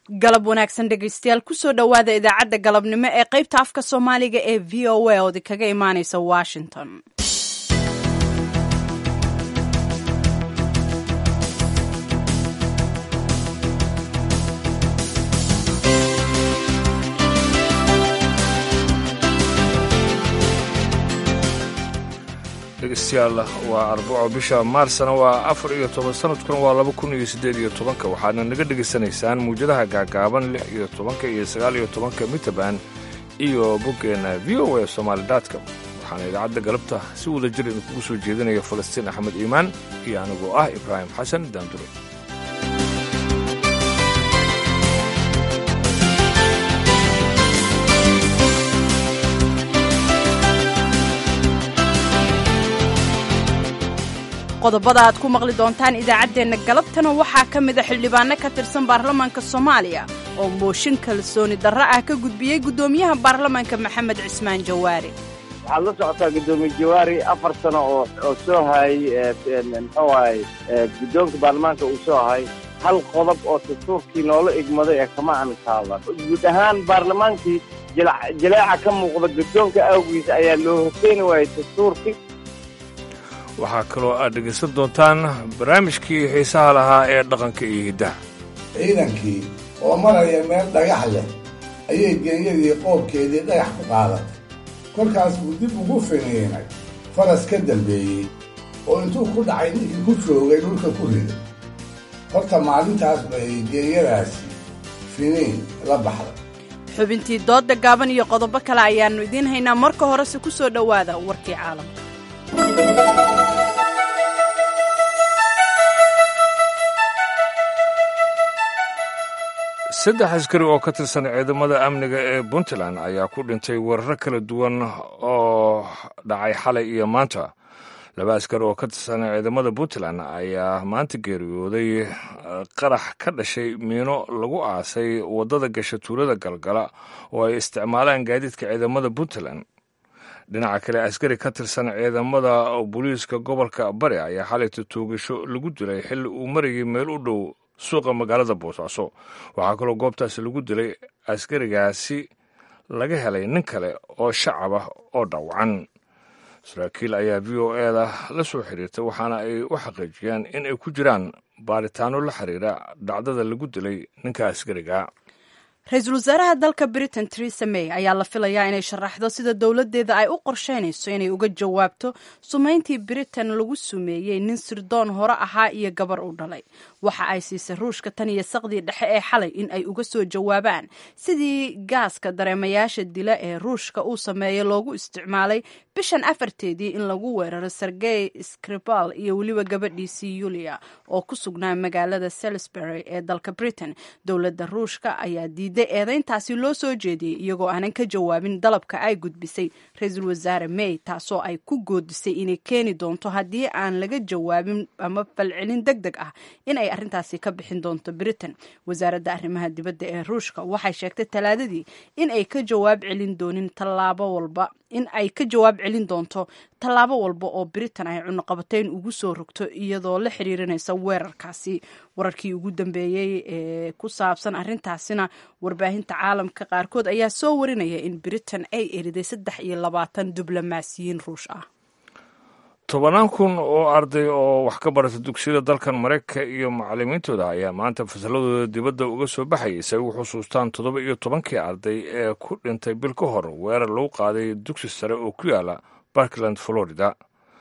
galab wanaagsan dhegaystayaal kusoo dhowaada idaacadda galabnimo ee qaybta afka soomaaliga ee v o a oodi kaga imaaneysa washington dhegeystayaal waa arbaco bisha maarsna waa afar iyo toban sanadkuna waa laba kun iyo siddeed iyo tobanka waxaadna naga dhegaysanaysaan muwjadaha gaagaaban lix iyo tobanka iyo sagaal iyo tobanka mitaban iyo boggeenna v o a somaali dotcom waxaana idaacadda galabta si wada jir idinkugu soo jeedinaya falastiin axmed iimaan iyo anigoo ah ibraahim xasan daandure qodobada aad ku maqli doontaan idaacaddeenna galabtana waxaa ka mida xildhibaano ka tirsan baarlamaanka soomaaliya oo mooshin kalsooni darro ah ka gudbiyey guddoomiyaha baarlamaanka maxamed cismaan jawaari waxaad la socotaa guddoomiye jawaari afar sano oo oo soo hayay muxuu ahay guddoonka baarlamaanka uu soo hayay hal qodob oo dastuurkii noola igmaday ee kama aan taaban guud ahaan baarlamaankii jaleeca ka muuqda guddoonka awgiis ayaa loo hoseeni waayay dastuurkii waxaa kaloo aad dhegaysan doontaan barnaamijkii xiisaha lahaa ee dhaqanka iyo hiddaha ciidankii oo maraya meel dhagax leh ayay genyadii qoobkeedii dhagax ku qaadatay kolkaas buu dib ugu finiinay faras ka dambeeyey oo intuu ku dhacay ninkii ku joogay dhulka ku riday horta maalintaas bay genyadaasi finiin la baxday xubintii doodda gaaban iyo qodobo kale ayaannu idiin haynaa marka horese ku soo dhowaada warkii caalamka saddex askari oo ka tirsan ciidamada amniga ee puntland ayaa ku dhintay weeraro kala duwan oo dhacay xalay iyo maanta laba askari oo ka tirsan ciidamada puntland ayaa maanta geeriyooday qarax ka dhashay miino lagu aasay waddada gasha tuulada galgala oo ay isticmaalaan gaadiidka ciidamada puntland dhinaca kale askari ka tirsan ciidamada booliiska gobolka bari ayaa xalayta toogasho lagu dilay xilli uu marayay meel u dhow suuqa magaalada boosaaso waxaa kaloo goobtaasi lagu dilay askarigaasi laga helay nin kale oo shacab ah oo dhaawacan saraakiil ayaa v o eda la soo xiriirtay waxaana ay u xaqiijiyeen in ay ku jiraan baaritaano la xiriira dhacdada lagu dilay ninka askariga ra-iisul wasaaraha dalka britain teresa may ayaa la filayaa inay sharaxdo sida dowladdeeda ay u qorsheynayso inay uga jawaabto sumayntii britain lagu sumeeyey nin sirdoon hore ahaa iyo gabar u dhalay waxa ay siisay ruushka tan iyo saqdii dhexe ee xalay in ay uga soo jawaabaan sidii gaaska dareemayaasha dila ee ruushka uu sameeyey loogu isticmaalay bishan afarteedii in lagu weeraro sergey skripal iyo weliba gabadhiisii yulia oo ku sugnaa magaalada salisbury ee dalka britain dowladda ruushka ayaa diiday eedeyntaasi loo soo jeediyey iyagoo aanan ka jawaabin dalabka ay gudbisay ra-iisul wasaare may taasoo ay ku goodisay inay keeni doonto haddii aan laga jawaabin ama falcelin deg deg ah in ay arrintaasi ka bixin doonto britain wasaaradda arrimaha dibadda ee ruushka waxay sheegtay talaadadii in ay ka jawaab celin doonin tallaabo walba in ay ka jawaab celin doonto tallaabo walba oo britain ay cunuqabatayn ugu soo rogto iyadoo la xiriirinaysa weerarkaasi wararkii ugu dambeeyey ee ku saabsan arrintaasina warbaahinta caalamka qaarkood ayaa soo warinaya in britain ay eriday saddex iyo labaatan diblomaasiyiin ruush ah tobannaan kun oo arday oo wax ka barata dugsiyada dalkan maraykanka iyo macallimiintooda ayaa maanta fasalladooda dibadda uga soo baxayay si ay u xusuustaan toddoba iyo tobankii arday ee ku dhintay bil ka hor weerar lagu qaaday dugsi sare oo ku yaala barkland florida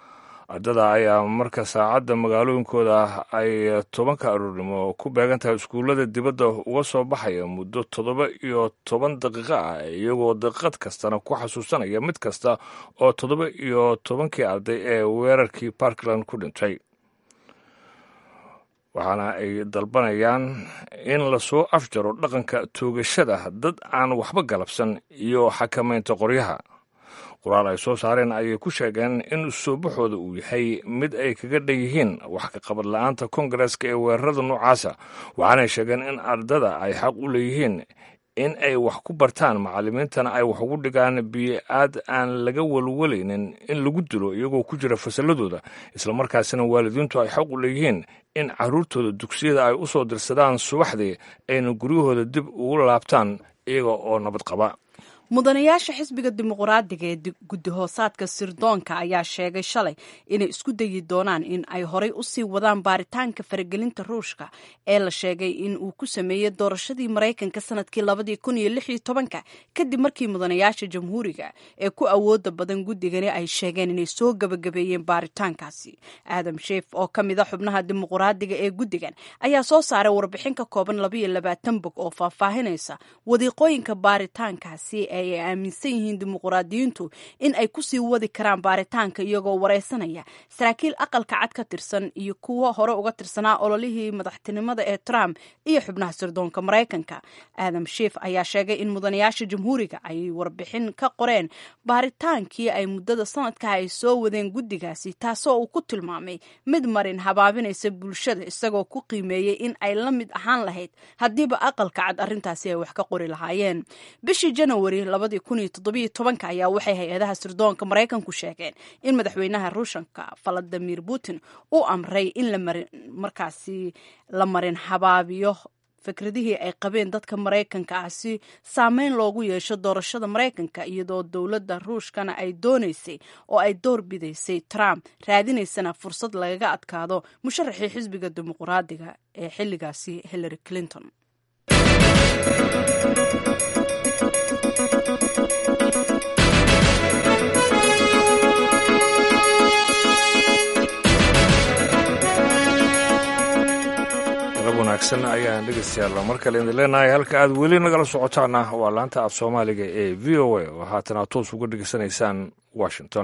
ardada ayaa marka saacadda magaalooyinkooda ay tobanka aroornimo ku beegan tahay iskuullada dibadda uga soo baxaya muddo toddoba iyo toban daqiiqo ah iyagoo daqiiqad kastana ku xasuusanaya mid kasta oo toddoba iyo tobankii arday ee weerarkii parkland ku dhintay waxaana ay dalbanayaan in lasoo afjaro dhaqanka toogashada dad aan waxba galabsan iyo xakamaynta qoryaha qoraal ay soo saareen ayay ku sheegeen in soo baxooda uu yahay mid ay kaga dhan yihiin wax ka qabad la-aanta kongareska ee weerarada noocaasa waxaanay sheegeen in ardada ay xaq u leeyihiin in ay wax ku bartaan macallimiintana ay wax ugu dhigaan biyo-aad aan laga walwalaynin in lagu dilo iyagoo ku jira fasalladooda islamarkaasina waalidiintu ay xaq u leeyihiin in carruurtooda dugsiyada ay u soo dirsadaan subaxdii ayna guryahooda dib ugu laabtaan iyaga oo nabad qaba mudanayaasha xisbiga dimuqraadiga ee guddi hoosaadka sirdoonka ayaa sheegay shalay inay isku dayi doonaan in ay horay usii wadaan baaritaanka faragelinta ruushka ee la sheegay in uu ku sameeyey doorashadii maraykanka sanadkii labadii kun iyo lix iyo tobanka kadib markii mudanayaasha jamhuuriga ee ku awooda badan guddigani ay sheegeen inay soo gabagabeeyeen baaritaankaasi aadam sheef oo ka mid a xubnaha dimuqraadiga ee guddigan ayaa soo saaray warbixin ka kooban labaiyo labaatan bog oo faahfaahinaysa wadiiqooyinka baaritaankaasi ay aaminsan yihiin dimuqraadiyiintu in ay kusii wadi karaan baaritaanka iyagoo wareysanaya saraakiil aqalka cad ka tirsan iyo kuwo hore uga tirsanaa ololihii madaxtinimada ee trump iyo xubnaha sirdoonka maraykanka aadam sheef ayaa sheegay in mudanayaasha jamhuuriga ay warbixin ka qoreen baaritaankii ay muddada sanadka ay soo wadeen guddigaasi taasoo uu ku tilmaamay mid marin habaabinaysa bulshada isagoo ku qiimeeyey in ay la mid ahaan lahayd haddiiba aqalka cad arrintaasi ay wax ka qori lahaayeen bishii janawari labadii kun iyo toddobiyo tobanka ayaa waxay hay-adaha sirdoonka maraykanku sheegeen in madaxweynaha ruushanka valadimir putin uu amray in markaasi la marin habaabiyo fikradihii ay qabeen dadka maraykanka ah si saameyn loogu yeesho doorashada maraykanka iyadoo dowladda ruushkana ay doonaysay oo ay door bidaysay trump raadinaysana fursad lagaga adkaado musharaxii xisbiga dimuqraadiga ee xilligaasi hillary clinton wanaagsan ayaan dhegeystayaal mar kale idin leenahay halka aad weli nagala socotaana waa laanta af soomaaliga ee v o a oo haatan aad toos uga dhegeysanaysaan washington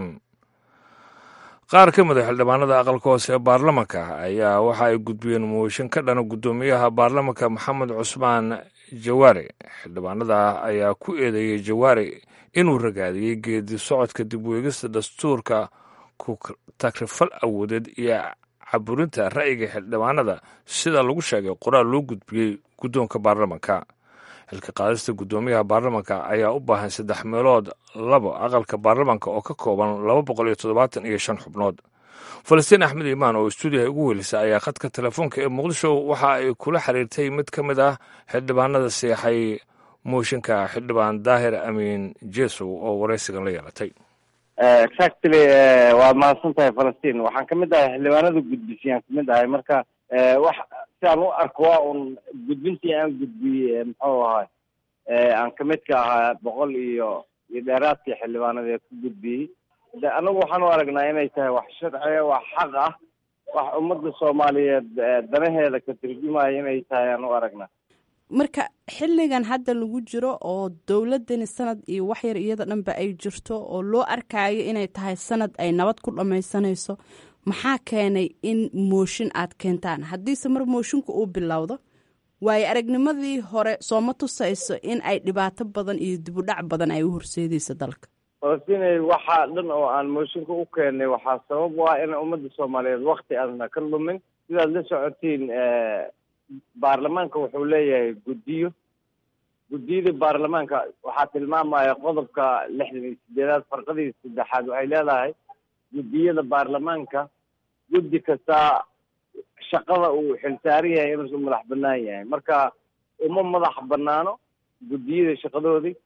qaar ka mid a xildhibaanada aqalka hoose ee baarlamanka ayaa waxa ay gudbiyeen mooshin ka dhana guddoomiyaha baarlamanka maxamed cusmaan jawaare xildhibaanada ayaa ku eedeeyey jawaare inuu ragaadiyey geedi socodka dib weegista dastuurka ku takrifal awoodeed iyo caburinta ra'yiga xildhibaanada sida lagu sheegay qoraal loo gudbiyey guddoonka baarlamanka xilka qaadista guddoomiyaha baarlamanka ayaa u baahan saddex meelood labo aqalka baarlamanka oo ka kooban laba boqol iyo toddobaatan iyo shan xubnood falastiin axmed imaan oo stuudiyaha ugu weelisa ayaa khadka telefoonka ee muqdisho waxa ay kula xiriirtay mid ka mid ah xildhibaanada seexay mooshinka xildhibaan daahir amiin jesow oo waraysigan la yeelatay exactly waad mahadsan tahay falastiin waxaan kamid ahay xildhibaanada gudbisiyaan kamid ahay marka wax sidaan u arko waa un gudbintii aan gudbiyey muxuu ahay aan kamid ka ahaa boqol iyo iyo dheeraadkii xildhibaanada ee ku gudbiyey de anagu waxaan u aragnaa inay tahay wax sharciga wax xaq ah wax ummadda soomaaliyeed danaheeda ka turjumaya inay tahay aan u aragnaa marka xilligan hadda lagu jiro oo dowladani sanad iyo waxyar iyada dhanba ay jirto oo loo arkaayo inay tahay sanad ay nabad ku dhammaysanayso maxaa keenay in mooshin aad keentaan haddiise mar mooshinka uu bilowdo waayo aragnimadii hore sooma tusayso in ay dhibaato badan iyo dibudhac badan ay u horseedayso dalka falastiin waxaa dhan oo aan mooshinka u keenay waxaa sabab u ah in ummadda soomaaliyeed wakti aadna ka lumin sidaad la socotiin baarlamaanka wuxuu leeyahay guddiyo guddiyada baarlamaanka waxaa tilmaamaya qodobka lixdan iyo sideedaad farqadii saddexaad waxay leedahay guddiyada baarlamaanka guddi kastaa shaqada uu xilsaaran yahay inuusan madax banaan yahay marka uma madax banaano guddiyada shaqadoodii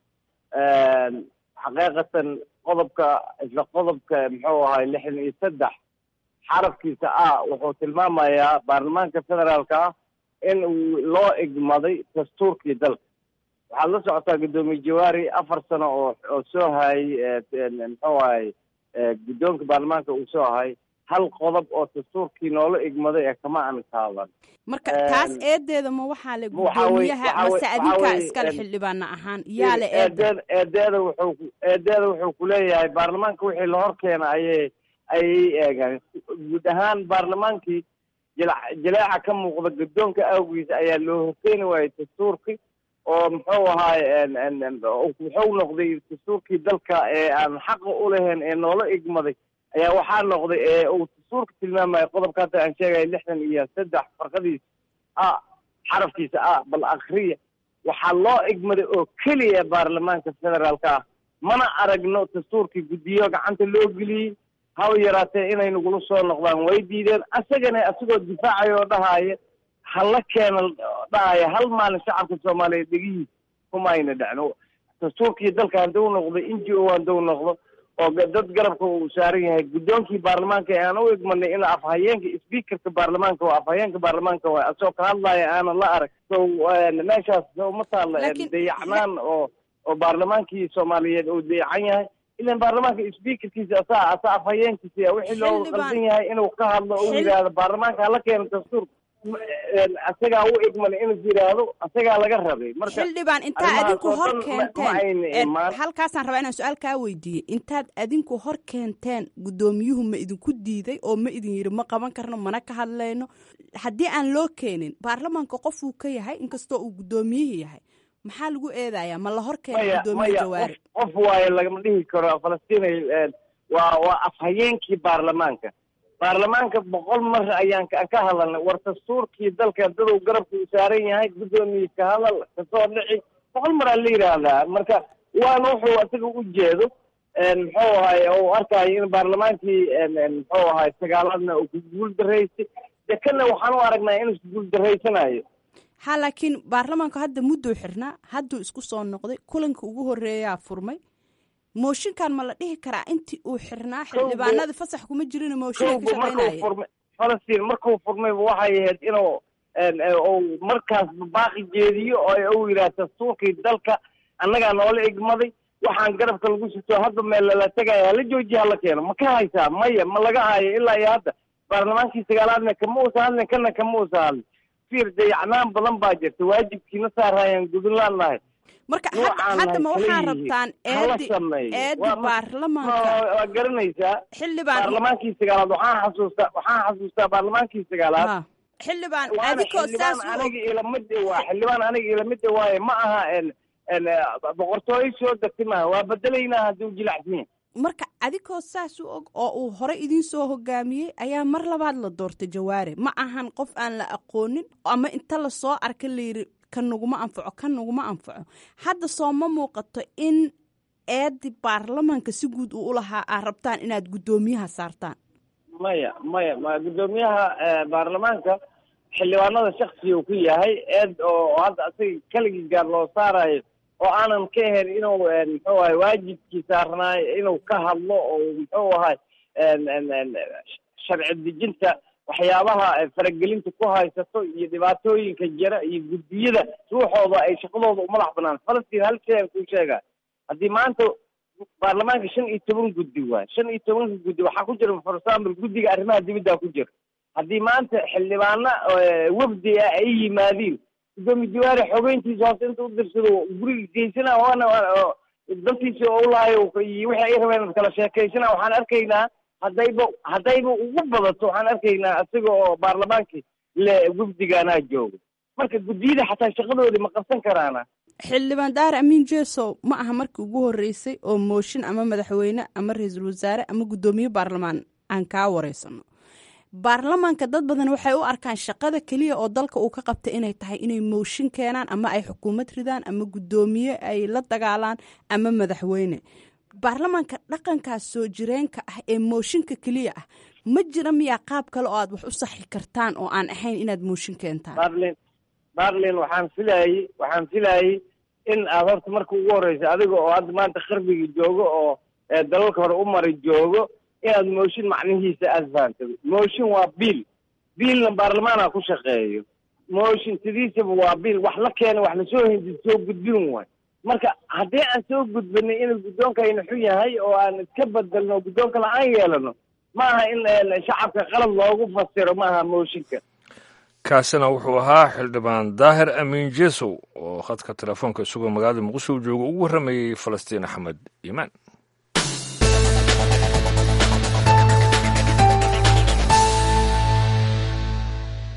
xaqiiqatan qodobka isla qodobka muxuu ahay lixdan iyo saddex xarafkiisa ah wuxuu tilmaamayaa baarlamaanka federaalka ah in uu loo igmaday dastuurkii dalka waxaad la socotaa guddoomiye jawaari afar sano oo oo soo hayay muxuu ahay guddoonka baarlamaanka uu soo ahay hal qodob oo dastuurkii noola igmaday ee kama aan taaban marka taas eedeeda ma waxaa le guddoomiyaha mase adinkaa iskale xildhibaana ahaan yaa le eeda eedeeda wuxuu eedeeda wuxuu kuleeyahay baarlamaanka wixii lahor keena ayay ayay eegaan guud ahaan baarlamaankii jil jileeca ka muuqda guddoonka awgiisa ayaa loo horkeeni waayey dastuurkii oo muxuu ahaay wuxuu noqday dastuurkii dalka ee aan xaqa u lahayn ee noola igmaday ayaa waxaa noqday ee uu dastuurka tilmaamaya qodobka hadda aan sheegaya lixdan iyo saddex farqadiisa a xarafkiisa a bal akriya waxaa loo igmaday oo keliya baarlamaanka federaalka ah mana aragno dastuurkii guddiyo gacanta loo geliyey ha yaraatee inay nagula soo noqdaan way diideen asagana asagoo difaacaya oo dhahaya hala keena dhahaya hal maalin shacabka soomaaliyeed dhegihiis kuma ayna dhacno dastuurkii dalka hadduu noqdo n g o hadduu noqdo oo dad garabka uu saaran yahay guddoonkii baarlamaanka ee aan u igmanay in afhayeenka speakerka baarlamaanka waa afhayeenka baarlamaanka waa asoo ka hadlaya aanan la arag so meeshaas uma taalla dayacnaan oo oo baarlamaankii soomaaliyeed uu dayacan yahay ilan baarlamaanka speakerkiisa asaa asaa afhayeenkiisa wixii loo qaldan yahay inuu ka hadlo oo yidhaahdo baarlamaanka hala keeno dastuur asagaa u igman inuu yidhaahdo asagaa laga rabay marka xildhibaan intaad adinku hor keenteen halkaasaan rabaa inaan su-aal kaa weydiiyey intaad adinku hor keenteen guddoomiyuhu ma idinku diiday oo ma idin yidhi ma qaban karno mana ka hadlayno haddii aan loo keenin baarlamaanka qofuu ka yahay inkastoo uu guddoomiyihii yahay maxaa lagu eedayaa ma la hor keenay guddoomiye jawaari qof waaye lagama dhihi karo falastiin waa waa afhayeenkii baarlamaanka baarlamaanka boqol mar ayaan ka hadalnay war dastuurkii dalka dadow garabka uu saaran yahay guddoomiye ka hadal kasoo dhici boqol mar aa la yidhaahdaa marka waana wuxuu isaga u jeedo muxuu ahay u arkayo in baarlamaankii muxuu ahay sagaalaadna uu ku guul daraysay de kana waxaan u aragnaa inuu isku guul daraysanayo ha laakiin baarlamaanku hadda mudduu xirnaa hadduu isku soo noqday kulanka ugu horreeyaa furmay mooshinkan ma la dhihi karaa intii uu xirnaa xildhibaanada fasax kuma jirin mooshinka ka shaqeynaya falastiin markuu furmayba waxay ahayd inuu uu markaas baaqi jeediyo oo uu yidhaha dastuurkii dalka annagaa noola igmaday waxaan garabka lagu sito hadda meel lala tegaya hala joojiya hala keeno ma ka haysaa maya ma laga hayo ilaa iyo hadda baarlamaankii sagaalaadna kama uusa hadlin kana kama uusa hadlin fiir dayacnaan badan baa jirta waajibkiina saarayaan gudunlaan nahay marka hadda ma waxaa rabtaan eedi eedi baarlamaanka waa garanaysaa xildhibaan baarlamaankii sagaalaad waxaan xasuustaa waxaan xasuustaa baarlamaankii sagaalaad xildhibaan waana adikoo xildhibaan saas u aniga ilamid waa xildhibaan aniga ilamid waaye ma aha boqortooyo soo degtay maaha waa bedelaynaa hadduu jilacsan yahay marka adigoo saas u og oo uu hore idiin soo hogaamiyey ayaa mar labaad la doortay jawaare ma ahan qof aan la aqoonin ama inta lasoo arka layiri kan naguma anfaco kan naguma anfaco hadda soo ma muuqato in eedi baarlamaanka si guud uu ulahaa aad rabtaan inaad guddoomiyaha saartaan maya maya ma guddoomiyaha baarlamaanka xildhibaanada shaksiga uu ku yahay eed oo hadda asaga keligii gaar loo saarayo oo aanan ka ahayn inuu muxuu ahay waajibkii saarnaayo inuu ka hadlo oo muxuu ahay sharci dejinta waxyaabaha faragelinta ku haysato iyo dhibaatooyinka jira iyo guddiyada ruuxooda ay shaqadooda umadax banaan falastiin hal shay aan kuu sheega haddii maanta baarlamaanka shan iyo toban guddi waay shan iyo tobanka guddi waxaa ku jira for example guddiga arrimaha dibadda ku jira haddii maanta xildhibaano wafdi ah ay yimaadiin gudoomiye jawaari xogeyntiisa hoose inta u dirsado guriga geysana waana dantiisa oo ulaayo iyo wixii ay rabeen kala sheekaysana waxaan arkaynaa haddayba haddayba ugu badato waxaan arkaynaa isaga oo baarlamaankii le wafdigaanaa jooga marka guddiyada xataa shaqadoodii ma qabsan karaana xildhibaan daare amiin jesow ma aha markii ugu horreysay oo mooshin ama madaxweyne ama ra-iisul wasaare ama guddoomiye baarlamaan aan kaa wareysano baarlamaanka dad badan waxay u arkaan shaqada keliya oo dalka uu ka qabtay inay tahay inay mooshin keenaan ama ay xukuumad ridaan ama guddoomiye ay la dagaalaan ama madaxweyne baarlamaanka dhaqankaas soo jireenka ah ee mooshinka keliya ah ma jira miyaa qaab kale oo aad wax u saxi kartaan oo aan ahayn inaad mooshin keentaan barlin barlin waxaan filayey waxaan filayey in aad horta marka ugu horreysa adiga oo hadda maanta qarbiga joogo oo dalalka hore u mari joogo inaad mooshin macnihiisa aada fahamta mooshin waa biil biilna baarlamaana ku shaqeeyo mooshin sidiisaba waa biil wax la keena wax lasoo hindi soo gudbin waay marka haddii aan soo gudbinay inuu guddoonkayna xun yahay oo aan iska bedelno guddoonka la-aan yeelano maaha in shacabka qalad loogu fasiro maaha mooshinka kaasina wuxuu ahaa xildhibaan daahir amiin jesow oo khadka telefoonka isagoo magaalada muqdisho jooga ugu warramayey falastiin axmed iimaan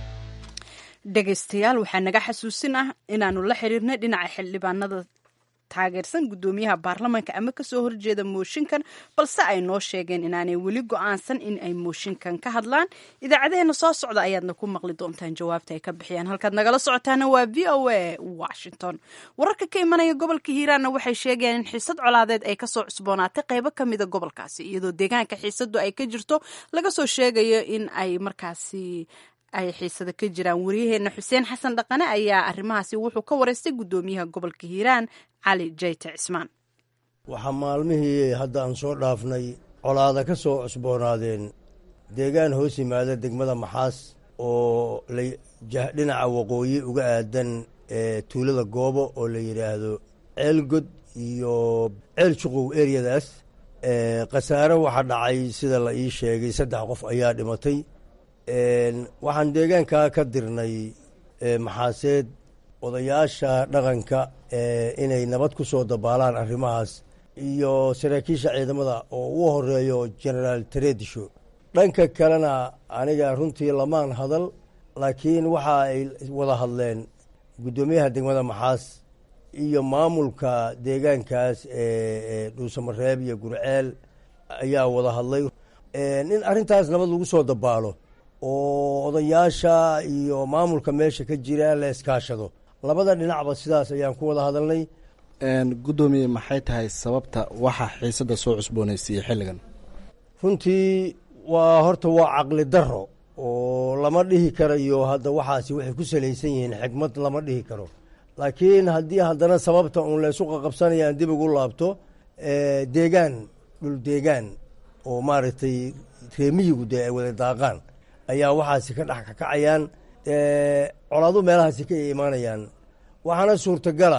dhegaystayaal waxaa naga xasuusin ah inaanu la xiriirnay dhinaca xildhibaanada taageersan guddoomiyaha baarlamaanka ama kasoo horjeeda mooshinkan balse ay noo sheegeen inaanay weli go-aansan in ay mooshinkan ka hadlaan idaacadeheena soo socda ayaadna ku maqli doontaan jawaabta ay ka bixiyaan halkaad nagala socotaana waa v o a washington wararka ka imanaya gobolka hiiraanna waxay sheegayaan in xiisad colaadeed ay kasoo cusboonaatay qaybo ka mida gobolkaasi iyadoo deegaanka xiisadu ay ka jirto laga soo sheegayo in ay markaasi ay xiisado ka jiraan waryaheena xuseen xasan dhaqane ayaa arrimahaasi wuxuu ka wareystay guddoomiyaha gobolka hiiraan cali jayte cismaan waxaa maalmihii hadda aan soo dhaafnay colaada ka soo cusboonaadeen deegaan hoos yimaada degmada maxaas oo dhinaca waqooyi uga aadan tuulada goobo oo la yidhaahdo ceelgod iyo ceel shuqow eryadaas khasaare waxaa dhacay sida la ii sheegay saddex qof ayaa dhimatay waxaan deegaankaa ka dirnay maxaaseed odayaasha dhaqanka inay nabad ku soo dabaalaan arrimahaas iyo saraakiisha ciidamada oo ugu horeeyo genaraal taredisho dhanka kalena aniga runtii lamaan hadal laakiin waxa ay wada hadleen guddoomiyaha degmada maxaas iyo maamulka deegaankaas ee dhuusamareeb iyo gurceel ayaa wada hadlay in arrintaas nabad lagu soo dabaalo oo odayaasha iyo maamulka meesha ka jira la iskaashado labada dhinacba sidaas ayaan ku wada hadalnay guddoomiye maxay tahay sababta waxa xiisadda soo cusboonaysiiyey xilligan runtii waa horta waa caqli daro oo lama dhihi karayo hadda waxaasi waxay ku salaysan yihiin xikmad lama dhihi karo laakiin haddii haddana sababta uun laysu qaqabsanayaan dib ugu laabto deegaan dhul deegaan oo maaragtay reemiyigu dee ay wada daaqaan ayaa waxaasi ka dhex kakacayaan colaadu meelahaasi ka imaanayaan waxaana suurtagala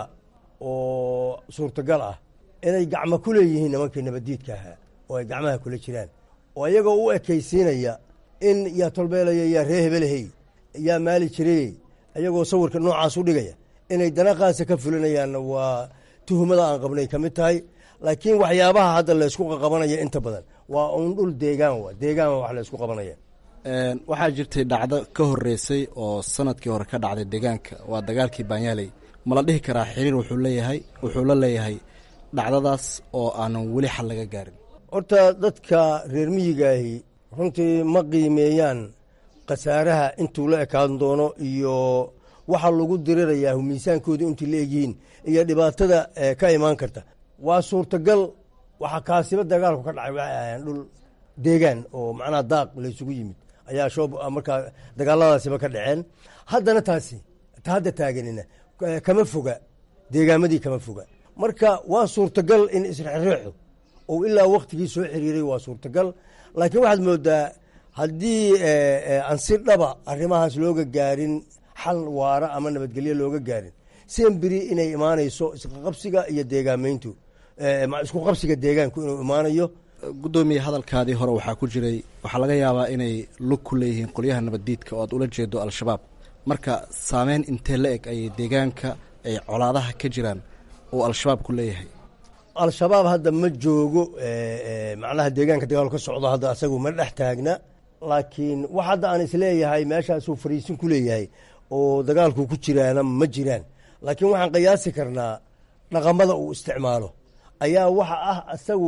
oo suurtagal ah inay gacmo ku leeyihiin nimankii nabaddiidka ahaa oo ay gacmaha kula jiraan oo iyagoo u ekaysiinaya in yaa tolbeelaya yaa ree hebelehey yaa maali jirayey iyagoo sawirka noocaas u dhigaya inay danaqaasa ka fulinayaanna waa tuhumada aan qabnay ka mid tahay laakiin waxyaabaha hadda laysku qaqabanaya inta badan waa uun dhul deegaan wa deegaan wax laysku qabanaya waxaa jirtay dhacdo ka horeysay oo sanadkii hore ka dhacday deegaanka waa dagaalkii baanyaaley ma la dhihi karaa xiriir wuxuu leeyahay wuxuu la leeyahay dhacdadaas oo aanan weli xal laga gaarin horta dadka reer miyigaahi runtii ma qiimeeyaan khasaaraha intuu la ekaan doono iyo waxa lagu dirirayaa miisaankooda intii la egyihiin iyo dhibaatada ka imaan karta waa suurtagal waxaa kaasiba dagaalku ka dhacay waxay ahaayeen dhul deegaan oo macnaha daaq laysugu yimid ayaa shoob markaa dagaaladaasiba ka dhaceen haddana taasi ta hadda taaganina kama foga deegaamadii kama foga marka waa suurtagal in isrexreexo oo ilaa waktigii soo xiriiray waa suurtagal laakiin waxaad moodaa haddii aan si dhaba arrimahaas looga gaarin xal waara ama nabadgelyo looga gaarin semberi inay imaanayso isqaqabsiga iyo deegaamayntu isku qabsiga deegaanku inuu imaanayo guddoomiye hadalkaadii hore waxaa ku jiray waxaa laga yaabaa inay lug ku leeyihiin qolyaha nabaddiidka oo aad ula jeedo al-shabaab marka saameyn intee la eg ayay deegaanka ay colaadaha ka jiraan oo al-shabaab ku leeyahay al-shabaab hadda ma joogo macnaha deegaanka dagaal ka socdo hadda asagu ma dhex taagna laakiin wax hadda aan isleeyahay meeshaasuu fariisin ku leeyahay oo dagaalku ku jiraana ma jiraan laakiin waxaan qiyaasi karnaa dhaqamada uu isticmaalo ayaa waxa ah isagu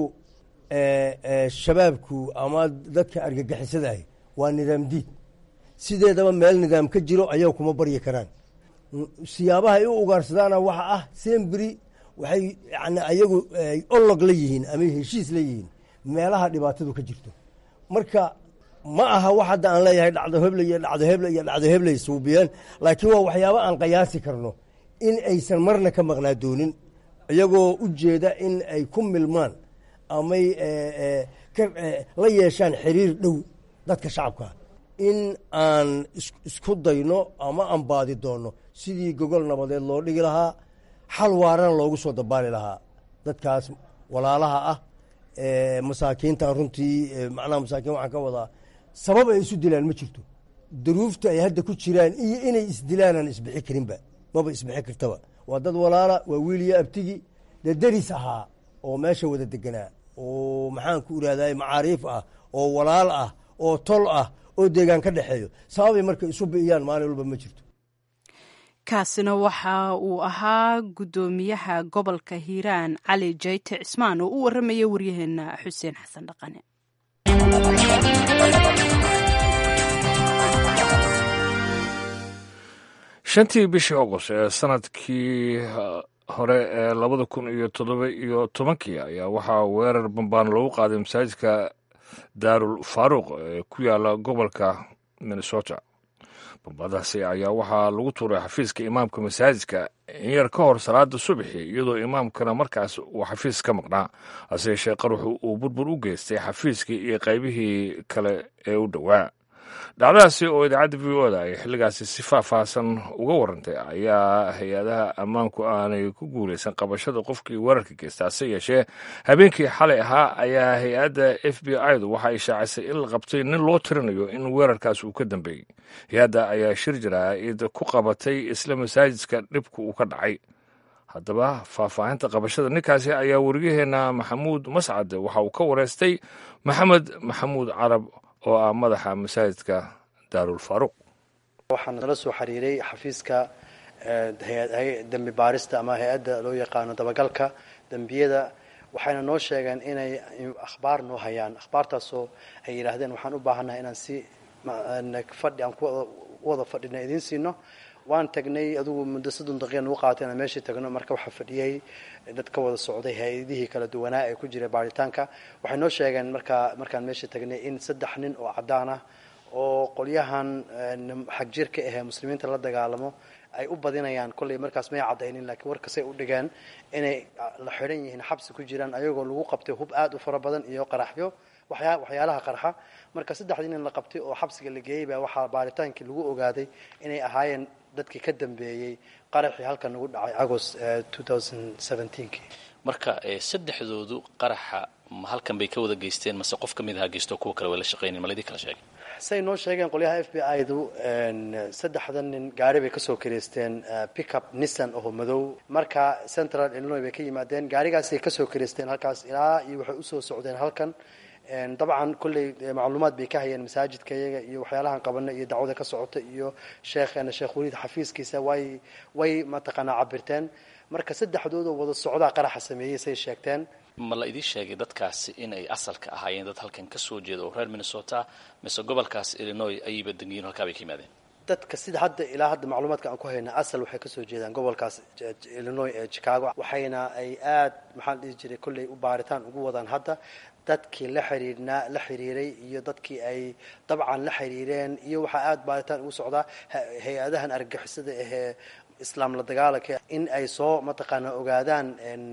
shabaabku ama dadka argagixisada ahi waa nidaam diid sideedaba meel nidaam ka jiro ayaga kuma baryi karaan siyaabaha ay u ugaarsadaana waxa ah semberi waxay yani ayagu olog la yihiin ama heshiis la yihiin meelaha dhibaatadu ka jirto marka ma aha wax hadda aan leeyahay dhacdo heble iyo dhacdo heble iyo dhacdo hebley suubiyeen laakiin waa waxyaaba aan qiyaasi karno in aysan marna ka maqnaa doonin iyagoo u jeeda in ay ku milmaan amay la yeeshaan xiriir dhow dadka shacabka in aan isku dayno ama aan baadi doonno sidii gogol nabadeed loo dhigi lahaa xal waarana loogu soo dabaali lahaa dadkaas walaalaha ah masaakiintan runtii macnaha masaakiin waxaan ka wadaa sabab ay isu dilaan ma jirto daruufta ay hadda ku jiraan iyo inay isdilaanaan isbixi karinba maba isbixi kartaba waa dad walaala waa wiiliyo abtigi dee deris ahaa oo meesha wada deganaa oo maxaan ku irahday macaariif ah oo walaal ah oo tol ah oo deegaan ka dhexeeyo sababay marka isu bi'iyaan maalin walba ma jirto kaasina waxa uu ahaa guddoomiyaha gobolka hiiraan cali jayte cismaan oo u waramaya waryaheena xuseen xasan dhaqane shantii bishii agost ee sanadkii hore ee labada kun iyo toddoba iyo tobankii ayaa waxaa weerar bambaan loogu qaaday masaajidka daarul faaruuq ee ku yaala gobolka minnesota bambadaasi ayaa waxaa lagu tuuray xafiiska imaamka masaajidka in yar ka hor salaada subaxi iyadoo imaamkana markaas uu xafiis ka maqnaa hase yeeshee qaruxu uu burbur u geystay xafiiskii iyo qaybihii kale ee u dhowaa dhacdadaasi oo idaacadda v o da ay xilligaasi si faahfaahsan uga warantay ayaa hay-adaha ammaanku aanay ku guulaysan qabashada qofkii weerarka geysta hase yeeshee habeenkii xalay ahaa ayaa hay-adda f b i du waxa ay shaacisay in la qabtay nin loo tirinayo in weerarkaas uu ka dambeeyey hay-adda ayaa shir jaraa'id ku qabatay isla masaajidka dhibka uu ka dhacay haddaba faahfaahinta qabashada ninkaasi ayaa wariyaheenna maxamuud mascad waxa uu ka wareystay maxamed maxamuud carab oo ah madaxa masaajidka daarul faaruuq waxaan nala soo xiriiray xafiiska dembi baarista ama hay-adda loo yaqaano dabagalka dembiyada waxayna noo sheegeen inay akhbaar noo hayaan akhbaartaasoo ay yidhaahdeen waxaan u baahannahay inaan si fadhi aan ku wada fadhina idiin siino waan tagnay adugu muddo soddon daqiiqa nagu qaatay inaan meeshii tagno marka waxaa fadhiyey dad ka wada socday hay-adihii kala duwanaa ee ku jiray baaritaanka waxay noo sheegeen markaa markaan meeshii tagnay in saddex nin oo caddaan ah oo qolyahan xag jirka ahee muslimiinta la dagaalamo ay u badinayaan kollay markaas may caddaynin laakiin warkasay u dhigeen inay la xidhan yihiin xabsi ku jiraan ayagoo lagu qabtay hub aad u fara badan iyo qaraxyo waxyaa waxyaalaha qarxa marka saddexdii nin la qabtay oo xabsiga la geeyey baa waxaa baaritaankii lagu ogaaday inay ahaayeen dadkii ka dambeeyey qaraxii halkan nagu dhacay agost kii marka saddexdoodu qaraxa ma halkan bay ka wada geysteen mase qof ka mid ahaa geysto kuwa kale way la shaqaynin ma laydin kala sheegay say noo sheegeen qolyaha f b i du saddexdan nin gaari bay kasoo kireysteen pickup nissan oo madow marka central illinois bay ka yimaadeen gaarigaasay kasoo kireysteen halkaas ilaa iyo waxay usoo socdeen halkan dabcan kolley macluumaad bay ka hayeen masaajidka iyaga iyo waxyaalahan qabana iyo dacwada ka socota iyo sheekheena sheekh waliid xafiiskiisa way way mataqaanaa cabirteen marka saddexdoodoo wada socdaa qaraxa sameeyey say sheegteen ma la idiin sheegay dadkaasi inay asalka ahaayeen dad halkan ka soo jeeda oo reer minnesota mise gobolkaas illinois ayayba degiyiin halkaa bay ka yimaadeen dadka sida hadda ilaa hadda macluumaadka aan ku hayna asal waxay kasoo jeedaan gobolkaas illinois ee chicago waxayna ay aad maxaan dhihi jiray kolley u baaritaan ugu wadaan hadda dadkii la xiriirnaa la xiriiray iyo dadkii ay dabcan la xiriireen iyo waxaa aada baaritaan ugu socdaa hay-adahan argagixisada ahee islaam la dagaalanka in ay soo mataqaanaa ogaadaan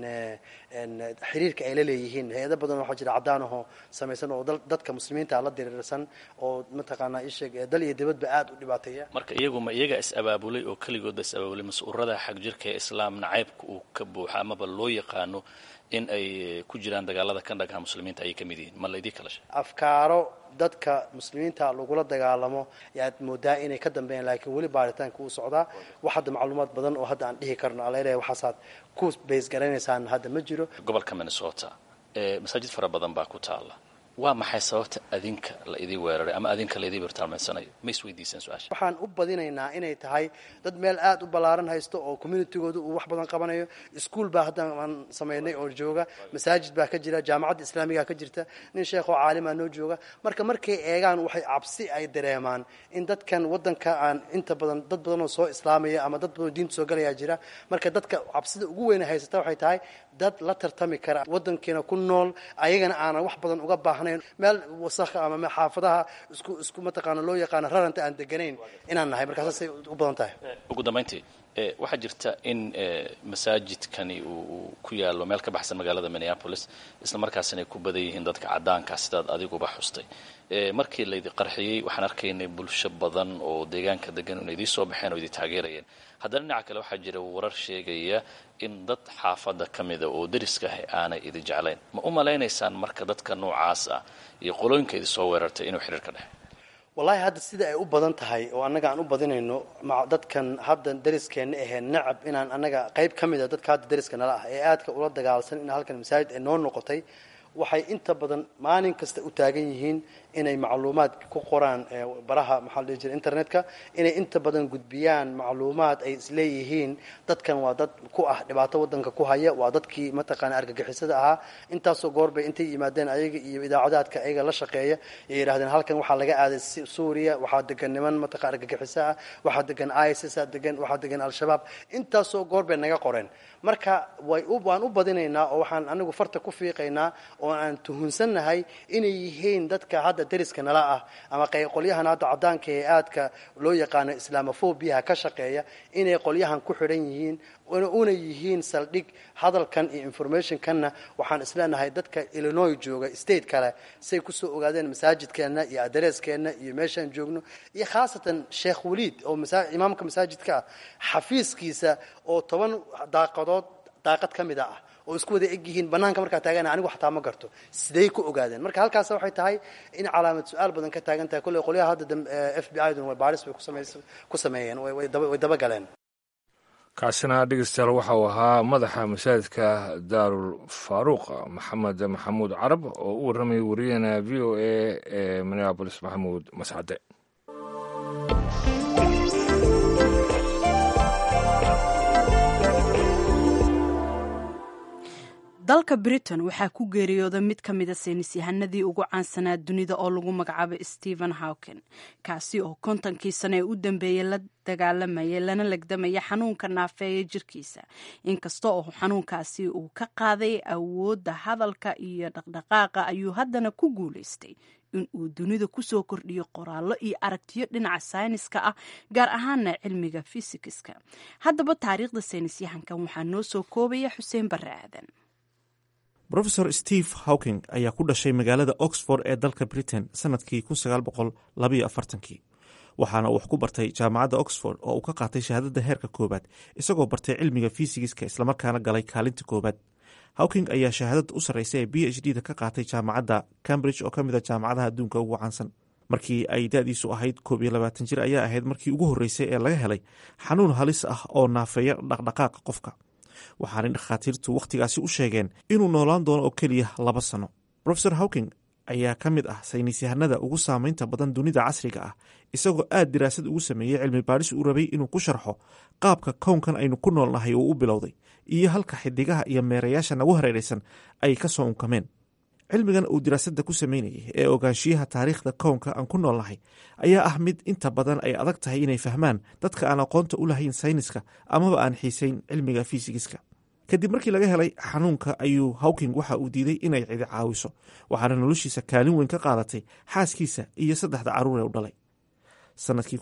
xiriirka ay la leeyihiin hay-ado badan waxaa jira caddaan ahoo samaysan oo dadka muslimiinta la diriirsan oo mataqaanaa isheeg dal iyo dibadba aada u dhibaateeya marka iyagu ma iyaga is abaabulay oo keligoodba is abaabulay mas-uurada xag jirka ee islaam nacaybka uu ka buuxa amaba loo yaqaano in ay ku jiraan dagaalada ka dhagaha muslimiinta ayay ka mid yihiin ma laydii kala sheeg afkaaro dadka muslimiinta lagula dagaalamo yaad moodaa inay ka dambeeyaan laakiin weli baaritaanka uu socdaa wax hadda macluumaad badan oo hadda aan dhihi karno alaleeyahay waxaasaad ku bays garanaysaan hadda ma jiro gobolka minnesota ee masaajid fara badan baa ku taala waa maxay sababta adinka la idii weeraray ama adinka la idii birtaalmaysanayo ma isweydiiseen su-aasha waxaan u badinaynaa inay tahay dad meel aad u ballaaran haysto oo communitygooda uu wax badan qabanayo iskuol baa hadda aan samaynay oo jooga masaajid baa ka jira jaamacadda islaamiga ka jirta nin sheekh oo caalimaa noo jooga marka markay eegaan waxay cabsi ay dareemaan in dadkan waddanka aan inta badan dad badan oo soo islaamaya ama dad badan oo diinta soo galayaa jira marka dadka cabsida ugu weyna haysata waxay tahay dad la tartami kara waddankiina ku nool ayagana aanan wax badan uga baahnayn meel wasakha ama xaafadaha isku isku mataqaana loo yaqaano raranta aan deganayn inaan nahay markaasasay u badan tahay ugu dambayntii waxaa jirta in masaajidkani uu ku yaalo meel ka baxsan magaalada minneapolis isla markaasina ay ku badan yihiin dadka caddaanka sidaad adiguba xustay markii laydi qarxiyey waxaan arkaynay bulsho badan oo deegaanka degan in idii soo baxeen oo idi taageerayeen haddana dhinaca kale waxaa jira warar sheegaya in dad xaafadda ka mida oo deriska ah aanay idi jeclayn ma u malaynaysaan marka dadka noocaas ah iyo qolooyinka idi soo weerartay inuu xiriir ka dhexe wallahi hadda sida ay u badan tahay oo annaga aan u badinayno dadkan hadda dariskeenna ahee nacab inaan annaga qayb ka mida dadka hadda dariska nala ah ee aadka ula dagaalsan in halkan masaajid ay noo noqotay waxay inta badan maalin kasta u taagan yihiin inay macluumaad ku qoraan baraha maxaa la dhihi jira internetka inay inta badan gudbiyaan macluumaad ay isleeyihiin dadkan waa dad ku ah dhibaato wadanka ku haya waa dadkii mataqaana argagixisada ahaa intaasoo goorbay intay yimaadeen ayaga iyo idaacadaadka ayaga la shaqeeya ay yidhahdeen halkan waxaa laga aaday suuriya waxaa degan niman mataqa argagixiso ah waxaa degan isis degan waxaa degan al-shabaab intaasoo goorbay naga qoreen marka way waan u badinaynaa oo waxaan anigu farta ku fiiqaynaa oo aan tuhunsannahay inay yihiin dadka hadda dariska nala ah ama qolyahan hadda cadaanka ee aadka loo yaqaano islamofobiaha ka shaqeeya inay qolyahan ku xidhan yihiin una yihiin saldhig hadalkan iyo informationkanna waxaan isleenahay dadka illinois jooga state kale say kusoo ogaadeen masaajidkeenna iyo adreeskeenna iyo meeshaan joogno iyo khaasatan sheekh waliid oo imaamka masaajidka ah xafiiskiisa oo toban daaqadood daaqad ka mida ah oo isku wada eg yihiin banaanka markaa taagana anigu xataa ma garto siday ku ogaadeen marka halkaas waxay tahay in calaamad su-aal badan ka taagan tahay kolley qolyaha hadda f b i dun way baaris bay ku sameeyeen way dabagaleen kaasina dhegeystayaal waxa uu ahaa madaxa masaajidka daarul faaruuq maxamed maxamuud carab oo u warramayay wariyahena v o a ee minneabolis maxamuud mascade dalka britain waxaa ku geeriyooda mid ka mida saynis yahanadii ugu caansanaa dunida oo lagu magacaabay stephen hawken kaasi oo kontonkii sane ee u dambeeyey la dagaalamayay lana legdamaya xanuunka naafeeya jirkiisa inkasta oo xanuunkaasi uu ka qaaday awoodda hadalka iyo dhaqdhaqaaqa ayuu haddana ku guulaystay in uu dunida kusoo kordhiyo qoraallo iyo aragtiyo dhinaca sayniska ah gaar ahaana cilmiga fisikiska haddaba taariikhda saynisyahankan waxaa noo soo koobaya xuseen barre aadan rofesor steve hawking ayaa ku dhashay magaalada oxford ee dalka britain sanadkii waxaana uu wax ku bartay jaamacadda oxford oo uu ka qaatay shahaadada heerka koowaad isagoo bartay cilmiga fisigiska islamarkaana galay kaalinta koowaad hawking ayaa shahaadada u sarreysa ee b h d da ka qaatay jaamacadda cambridge oo ka mid a jaamacadaha adduunka ugu caansan markii ay da-diisu ahayd koob iyo labaatan jir ayaa ahayd markii ugu horreysay ee laga helay xanuun halis ah oo naafeeya dhaqdhaqaaqa qofka waxaanay dhakhaatiirtu wakhtigaasi u sheegeen inuu noolaan doono oo keliya laba sano rofesor hawking ayaa ka mid ah saynisyahanada ugu saameynta badan dunida casriga ah isagoo aad diraasad ugu sameeyey cilmi baadhis uu rabay inuu ku sharxo qaabka kownkan aynu ku noolnahay uu u bilowday iyo halka xidigaha iyo meerayaasha nagu hareeraysan ay ka soo unkameen cilmigan uu diraasadda ku sameynayay ee ogaanshiyaha taariikhda kownka aan ku noolnahay ayaa ah mid inta badan ay adag tahay inay fahmaan dadka aan aqoonta u lahayn sayniska amaba aan xiisayn cilmiga fisigiska kadib markii laga helay xanuunka ayuu hawking waxa uu diiday inay cidi caawiso waxaana noloshiisa kaalin weyn ka qaadatay xaaskiisa iyo saddexda carruur ee u dhalay sanadkii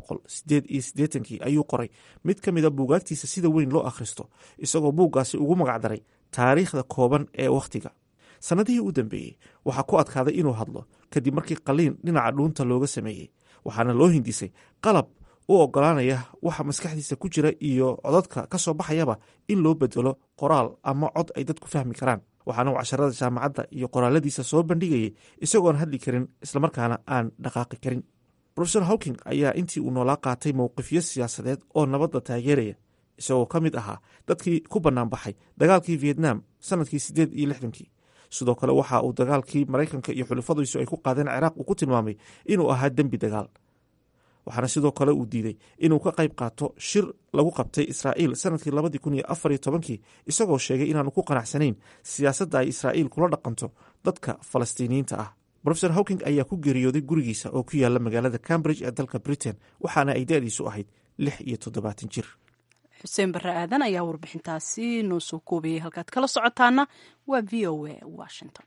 kii ayuu qoray mid ka mida buugaagtiisa sida weyn loo akhristo isagoo buuggaasi ugu magacdaray taariikhda kooban ee wakhtiga sannadihii u dambeeyey waxaa ku adkaaday inuu hadlo kadib markii qaliin dhinaca dhuunta looga sameeyey waxaana loo hindisay qalab u ogolaanaya waxa maskaxdiisa ku jira iyo codadka ka soo baxayaba in loo bedelo qoraal ama cod ay dadku fahmi karaan waxaana uu casharada jaamacadda iyo qoraaladiisa soo bandhigayay isagoon hadli karin islamarkaana aan dhaqaaqi karin rofesor hawking ayaa intii uu noolaa qaatay mowqifyo siyaasadeed oo nabadda taageeraya isagoo ka mid ahaa dadkii ku bannaan baxay dagaalkii vietnam sanadkii siddeed iyo lixdankii sidoo kale waxa uu dagaalkii maraykanka iyo xulafadiisu ay ku qaadeen ciraaq uu ku tilmaamay inuu ahaa dembi dagaal waxaana sidoo kale uu diiday inuu ka qayb qaato shir lagu qabtay israa'iil sanadkii labadii kun iyo afar iyo tobankii isagoo sheegay inaanu ku qanacsanayn siyaasadda ay israa'iil kula dhaqanto dadka falastiiniyiinta ah rofesor hawking ayaa ku geeriyooday gurigiisa oo ku yaala magaalada cambridge ee dalka britain waxaana ay da-diisu ahayd lix iyo toddobaatan jir xuseen barre aadan ayaa warbixintaasi noo soo koobayay halkaad kala socotaana waa v o a washington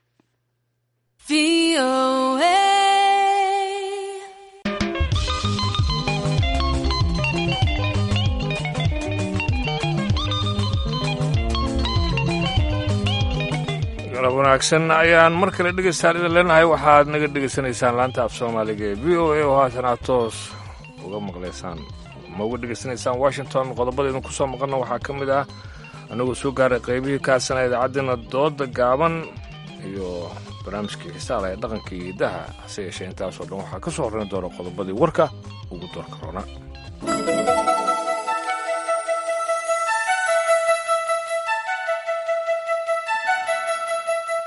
galab wanaagsan ayaan mar kale dhegeystaan idin leenahay waxaad naga dhegeysanaysaan laanta af soomaaliga ee v o a oo haatan aad toos uga maqlaysaan ma uga dhegeysanaysaan washington qodobada idin ku soo maqanna waxaa ka mid ah annagoo soo gaaray qaybihii kaasana idaacaddiina dooda gaaban iyo barnaamijkii xisaala ee dhaqanka iyo hiddaha hase yeeshee intaasoo dhan waxaa ka soo horrayn doona qodobadii warka ugu doorka roona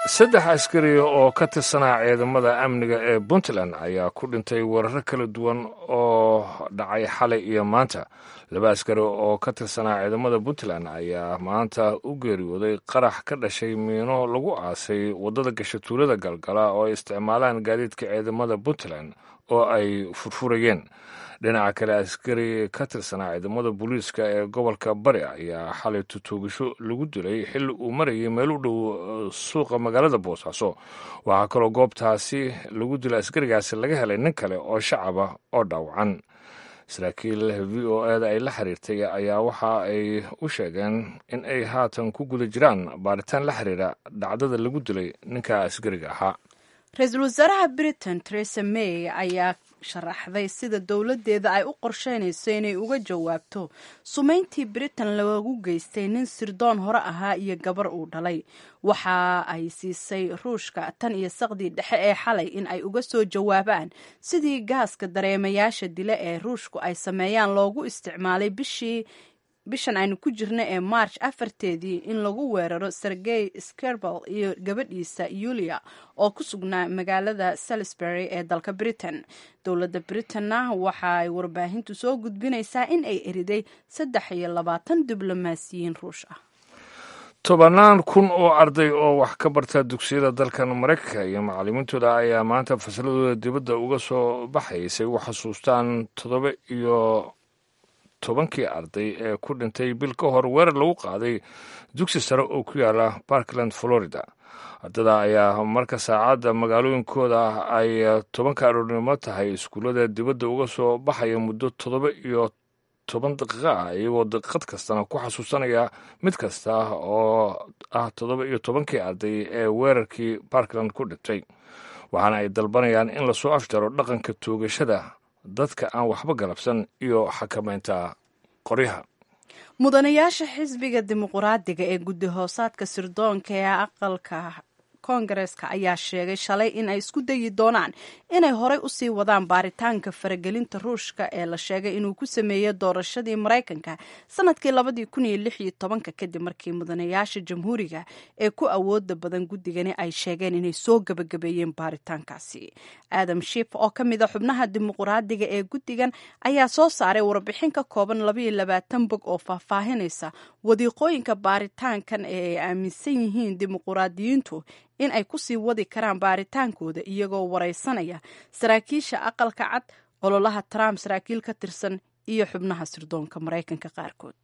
saddex askari oo ka tirsanaa ciidamada amniga ee puntland ayaa ku dhintay weeraro kala duwan oo dhacay xalay iyo maanta laba askari oo ka tirsanaa ciidamada puntland ayaa maanta u geeriyooday qarax ka dhashay miino lagu aasay waddada gasha tuulada galgala oo ay isticmaalaan gaadiidka ciidamada puntland oo ay furfurayeen dhinaca kale askari ka tirsanaa ciidamada booliiska ee gobolka bari ayaa xalay tutuugasho lagu dilay xilli uu marayay meel u dhow suuqa magaalada boosaaso waxaa kaloo goobtaasi lagu dilay askarigaasi laga helay nin kale oo shacaba oo dhaawacan saraakiil v o eda ay la xiriirtay ayaa waxa ay u sheegeen in ay haatan ku guda jiraan baaritaan la xiriira dhacdada lagu dilay ninka askariga ahaa ra-iisul wasaaraha britain teresa may ayaa sharaxday sida dowladdeeda ay u qorsheynayso inay uga jawaabto sumayntii britain lagu geystay nin sirdoon hore ahaa iyo gabar uu dhalay waxa ay siisay ruushka tan iyo saqdii dhexe ee xalay in ay uga soo jawaabaan sidii gaaska dareemayaasha dile ee ruushku ay sameeyaan loogu isticmaalay bishii bishan aynu ku jirna ee march afarteedii in lagu weeraro sergey skerbal iyo gabadhiisa yulia oo ku sugnaa magaalada salisbury ee dalka britain dowladda britainna waxa ay warbaahintu soo gudbinaysaa in ay eriday saddex iyo labaatan diblomaasiyiin ruush ah tobannaan kun oo arday oo wax ka barta dugsiyada dalkan maraykanka iyo macallimiintooda ayaa maanta fasaladooda dibadda uga soo baxaysay u xasuustaan toddoba iyo tobankii arday ee ku dhintay bil ka hor weerar lagu qaaday dugsi sare oo ku yaala parkland florida ardada ayaa marka saacadda magaalooyinkooda ay tobanka aroornimo tahay iskuullada dibadda uga soo baxaya muddo toddoba iyo toban daqiiqo ah iyagoo daqiiqad kastana ku xasuusanaya mid kasta oo ah toddoba iyo tobankii arday ee weerarkii parkland ku dhintay waxaana ay dalbanayaan in lasoo afjaro dhaqanka toogashada dadka aan waxba galabsan iyo xakamaynta qoryaha mudanayaasha xisbiga dimuquraadiga ee guddi hoosaadka sirdoonka ee aqalka koongareeska ayaa sheegay shalay in ay isku dayi doonaan inay horey usii wadaan baaritaanka faragelinta ruushka ee la sheegay inuu ku sameeyey doorashadii maraykanka sanadkii labadii kun iyo lix iyo tobanka kadib markii mudanayaasha jamhuuriga ee ku awooda badan guddigani ay sheegeen inay soo gabagabeeyeen baaritaankaasi aadam shif oo ka mid a xubnaha dimuquraadiga ee guddigan ayaa soo saaray warbixin ka kooban labaiyo labaatan bog oo faahfaahinaysa wadiiqooyinka baaritaankan ee ay aaminsan yihiin dimuquraadiyiintu in ay kusii wadi karaan baaritaankooda iyagoo waraysanaya saraakiisha aqalka cad ololaha trump saraakiil ka tirsan iyo xubnaha sirdoonka maraykanka qaarkood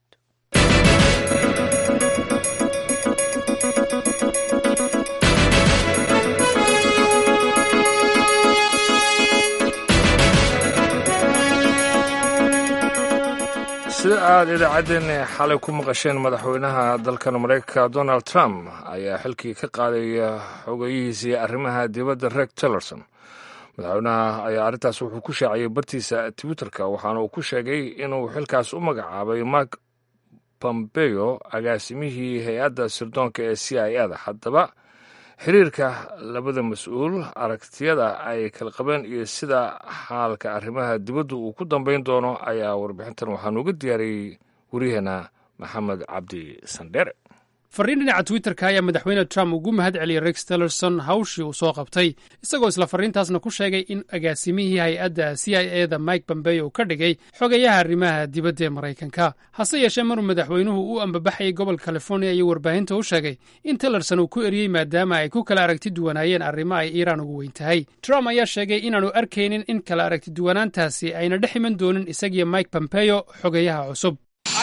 sida aada idaacaddeenna xalay ku maqasheen madaxweynaha dalkan maraykanka donald trump ayaa xilkii ka qaadaya xogeyihiisii arrimaha dibadda reg tillerson madaxweynaha ayaa arrintaas wuxuu ku shaaciyey bartiisa twitterka waxaana uu ku sheegay inuu xilkaas u magacaabay mark pompeo agaasimihii hay-adda sirdoonka ee c i a da haddaba xiriirka labada mas-uul aragtiyada ay kala qabeen iyo sida xaalka arrimaha dibaddu uu ku dambayn doono ayaa warbixintan waxaanu uga diyaariyey waryaheena maxamed cabdi sandheere farriin dhinaca twitterka ayaa madaxweyne trump ugu mahad celiyey rex tillerson hawshii uu soo qabtay isagoo isla farriintaasna ku sheegay in agaasimihii hay-adda c i e da mike pompeo uu ka dhigay xogayaha arrimaha dibadda ee maraykanka hase yeeshee maruu madaxweynuhu u ambabaxayay gobolka california iyo warbaahinta u sheegay in tillerson uu ku eriyey maadaama ay ku kala aragti duwanaayeen arrimo ay iiraan ugu weyn tahay trump ayaa sheegay inaanu arkaynin in kala aragti duwanaantaasi ayna dhex iman doonin isagiyo mike pompeo xogayaha cusub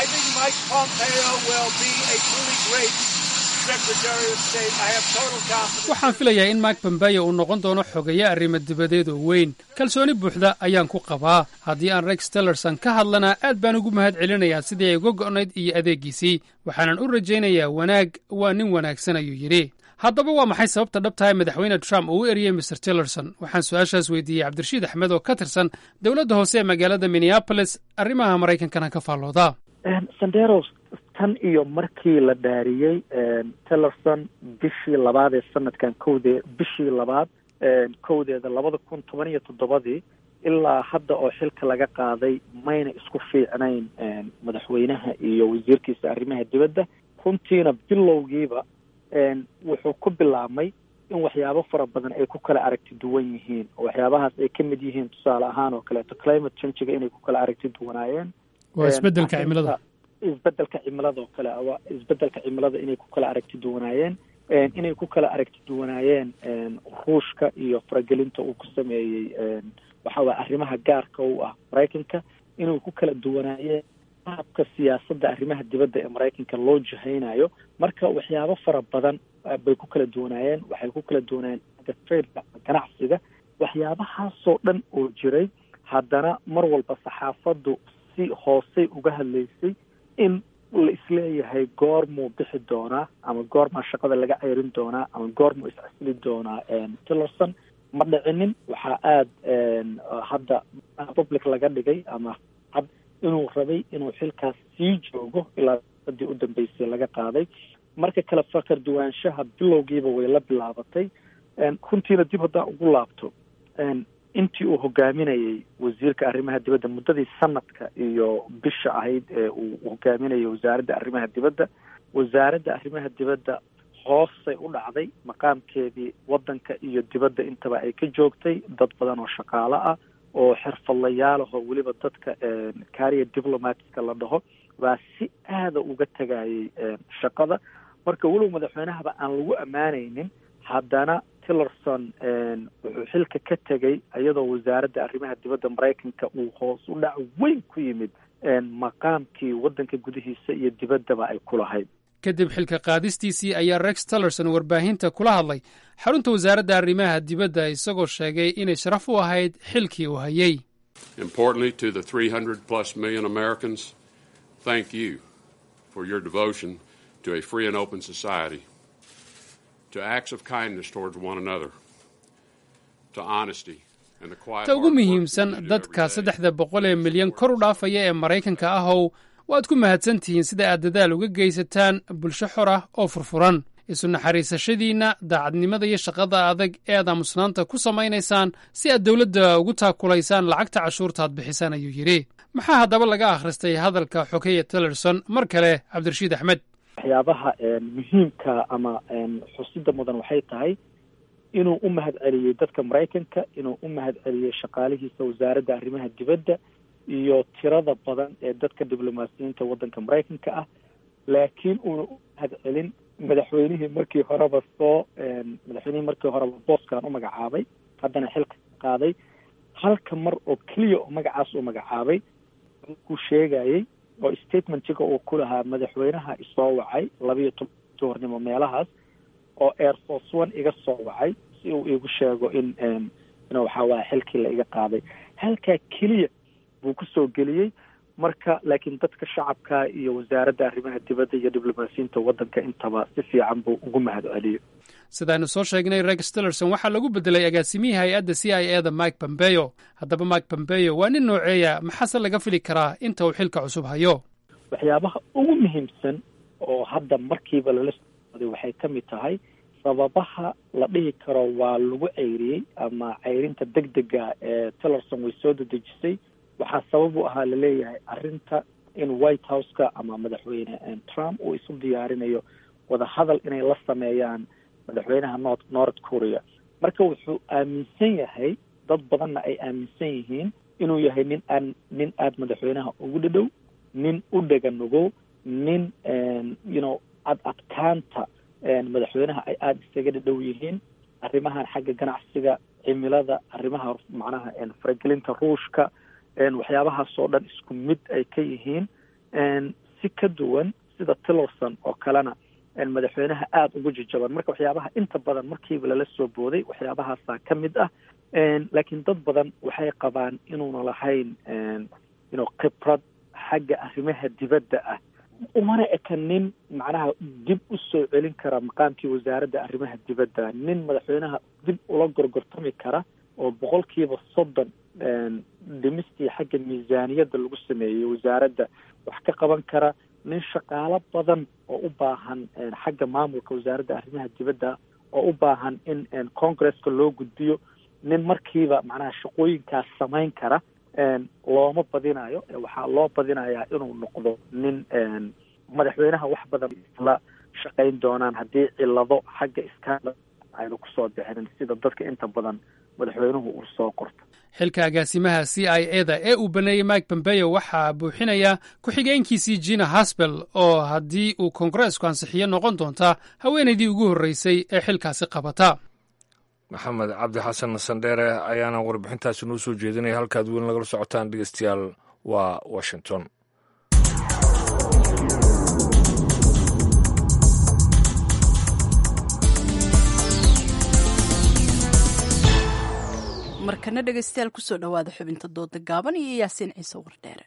waxaan filayaa in mark pompeo uu noqon doono xogeeye arrimo dibadeed oo weyn kalsooni buuxda ayaan ku qabaa haddii aan rex tillerson ka hadlana aad baan ugu mahad celinayaa sidii ay uga go'nayd iyo adeeggiisii waxaanan u rajaynayaa wanaag waa nin wanaagsan ayuu yidhi haddaba waa maxay sababta dhabtahay madaxweyne trump uu u eriyey mr tillerson waxaan su-aashaas weydiiyey cabdirashiid axmed oo ka tirsan dowladda hoose ee magaalada minneabolis arrimaha maraykankana ka faallooda sanderos tan iyo markii la dhaariyey tillerson bishii labaad ee sanadkan kowdee bishii labaad kowdeeda labada kun toban iyo toddobadii ilaa hadda oo xilka laga qaaday mayna isku fiicnayn madaxweynaha iyo wasiirkiisa arrimaha dibadda runtiina bilowgiiba wuxuu ku bilaabmay in waxyaabo fara badan ay ku kala aragti duwan yihiin oo waxyaabahaas ay ka mid yihiin tusaale ahaan oo kaleeto climate changiga inay ku kala aragti duwanaayeen waa isbedelka cimilada isbedelka cimilada oo kale waa isbedelka cimilada inay ku kala aragti duwanaayeen inay ku kala aragti duwanaayeen ruushka iyo faragelinta uu ku sameeyey waxa waye arrimaha gaarka u ah maraykanka inay ku kala duwanaayeen qaabka siyaasadda arrimaha dibadda ee maraykanka loo jihaynayo marka waxyaabo fara badan bay ku kala duwanaayeen waxay ku kala duwanaayeen trade ganacsiga waxyaabahaasoo dhan oo jiray haddana mar walba saxaafaddu si hoosey uga hadlaysay in la isleeyahay goormuu bixi doonaa ama goormaa shaqada laga ceyrin doonaa ama goormuu iscasili doonaa tillerson ma dhicinin waxaa aada hadda public laga dhigay ama had inuu rabay inuu xilkaas sii joogo ilaa sadii u dambeysay laga qaaday marka kale fakar duwaanshaha bilowgiiba way la bilaabatay runtiina dib haddaan ugu laabto intii uu hogaaminayey wasiirka arrimaha dibadda muddadii sanadka iyo bisha ahayd ee uu hogaaminayay wasaaradda arrimaha dibadda wasaaradda arrimaha dibadda hoosay u dhacday maqaamkeedii waddanka iyo dibadda intaba ay ka joogtay dad badan oo shaqaalo ah oo xirfadlayaalahoo weliba dadka kariya diplomatica la dhaho baa si aada uga tegayay shaqada marka weliba madaxweynahaba aan lagu ammaanaynin haddana tillerson wuxuu xilka ka tegay iyadoo wasaaradda arrimaha dibadda maraykanka uu hoos u dhac weyn ku yimid maqaamkii waddanka gudihiisa iyo dibaddaba ay ku lahayd kadib xilka qaadistiisii ayaa rex tillerson warbaahinta kula hadlay xarunta wasaaradda arrimaha dibadda isagoo sheegay inay sharaf u ahayd xilkii uu hayey Importantly, to the 300 plus million Americans, thank you for your devotion to a free and open society, to acts of kindness towards one another, to honesty, and the quiet ta ugu hard work muhiimsan you do dadka every day. saddexda boqol ee milyan kor u dhaafaya ee maraykanka ahow waad ku mahadsan tihiin sida aad dadaal uga geysataan bulsho xor ah oo furfuran isu naxariisashadiinna daacadnimada iyo shaqada adag ee aad aamusnaanta ku samaynaysaan si aad dowladda ugu taakulaysaan lacagta cashuurta aad bixisaan ayuu yidhi maxaa haddaba laga akhristay hadalka xogeya tillerson mar kale cabdirashiid axmed waxyaabaha muhiimka ama xusida mudan waxay tahay inuu u mahad celiyey dadka maraykanka inuu u mahad celiyey shaqaalihiisa wasaaradda arrimaha dibadda iyo tirada badan ee dadka diblomaasiyiinta waddanka maraykanka ah laakiin uuna u mahad celin madaxweynihii markii horeba soo madaxweynihii markii horeba booskan u magacaabay haddana xilka qaaday halka mar oo keliya oo magacaas u magacaabay kuu sheegayey oo statementiga uu ku lahaa madaxweynaha isoo wacay labiyo toban duhurnimo meelahaas oo air force one iga soo wacay si uu igu sheego in in waxaa waaya xilkii la iga qaaday halkaa keliya buu kusoo geliyey marka laakiin dadka shacabka iyo wasaaradda arrimaha dibadda iyo diblomaasiyiinta waddanka intaba si fiican buu ugu mahad celiyey sidaaynu soo sheegnay rex tillerson waxaa lagu bedelay agaasimihii hay-adda c i e da mike pompeo haddaba mike pompeo waa nin nooceeya maxaase laga fili karaa inta uu xilka cusub hayo waxyaabaha ugu muhiimsan oo hadda markiiba lala sooday waxay ka mid tahay sababaha la dhihi karo waa lagu ceyriyey ama ceyrinta deg dega ee tillerson way soo dedejisay waxaa sabab u ahaa laleeyahay arrinta in white house-ka ama madaxweyne trump uu isu diyaarinayo wadahadal inay la sameeyaan madaxweynaha north north korea marka wuxuu aaminsan yahay dad badanna ay aaminsan yihiin inuu yahay nin aan nin aada madaxweynaha ugu dhadhow nin u dhega nugow nin you know ad adkaanta madaxweynaha ay aada isaga dhadhow yihiin arrimahan xagga ganacsiga cimilada arrimaha macnaha faragelinta ruushka waxyaabahaasoo dhan isku mid ay ka yihiin si ka duwan sida tillerson oo kalena madaxweynaha aada ugu jajaban marka waxyaabaha inta badan markiiba lala soo booday waxyaabahaasaa ka mid ah laakiin dad badan waxay qabaan inuuna lahayn ino khibrad xagga arrimaha dibadda ah umana eka nin macnaha dib u soo celin kara maqaamkii wasaaradda arrimaha dibadda nin madaxweynaha dib ula gorgortami kara oo boqolkiiba soddon dhimistii xagga miisaaniyadda lagu sameeyey wasaaradda wax ka qaban kara nin shaqaalo badan oo u baahan xagga maamulka wasaaradda arrimaha dibadda oo u baahan in congresska loo gudbiyo nin markiiba macnaha shaqooyinkaas samayn kara looma badinayo waxaa loo badinayaa inuu noqdo nin madaxweynaha wax badan la shaqayn doonaan haddii cilado xagga iskaala ayna kusoo bixinin sida dadka inta badan madaxweynuhu uu soo qorto xilka agaasimaha c i e da ee uu baneeyey mike pompeo waxaa buuxinaya ku-xigeenkiisii jina haspel oo haddii uu kongareesku ansixiyo noqon doonta haweenaydii ugu horreysay ee xilkaasi qabata maxamed cabdi xasan sandheere ayaana warbixintaasi noo soo jeedinaya halkaad weyn lagala socotaan dhegeystayaal waa washington markana dhegeystayaal kusoo dhowaada xubinta dooda gaaban iyo yaasiin ciise wardheere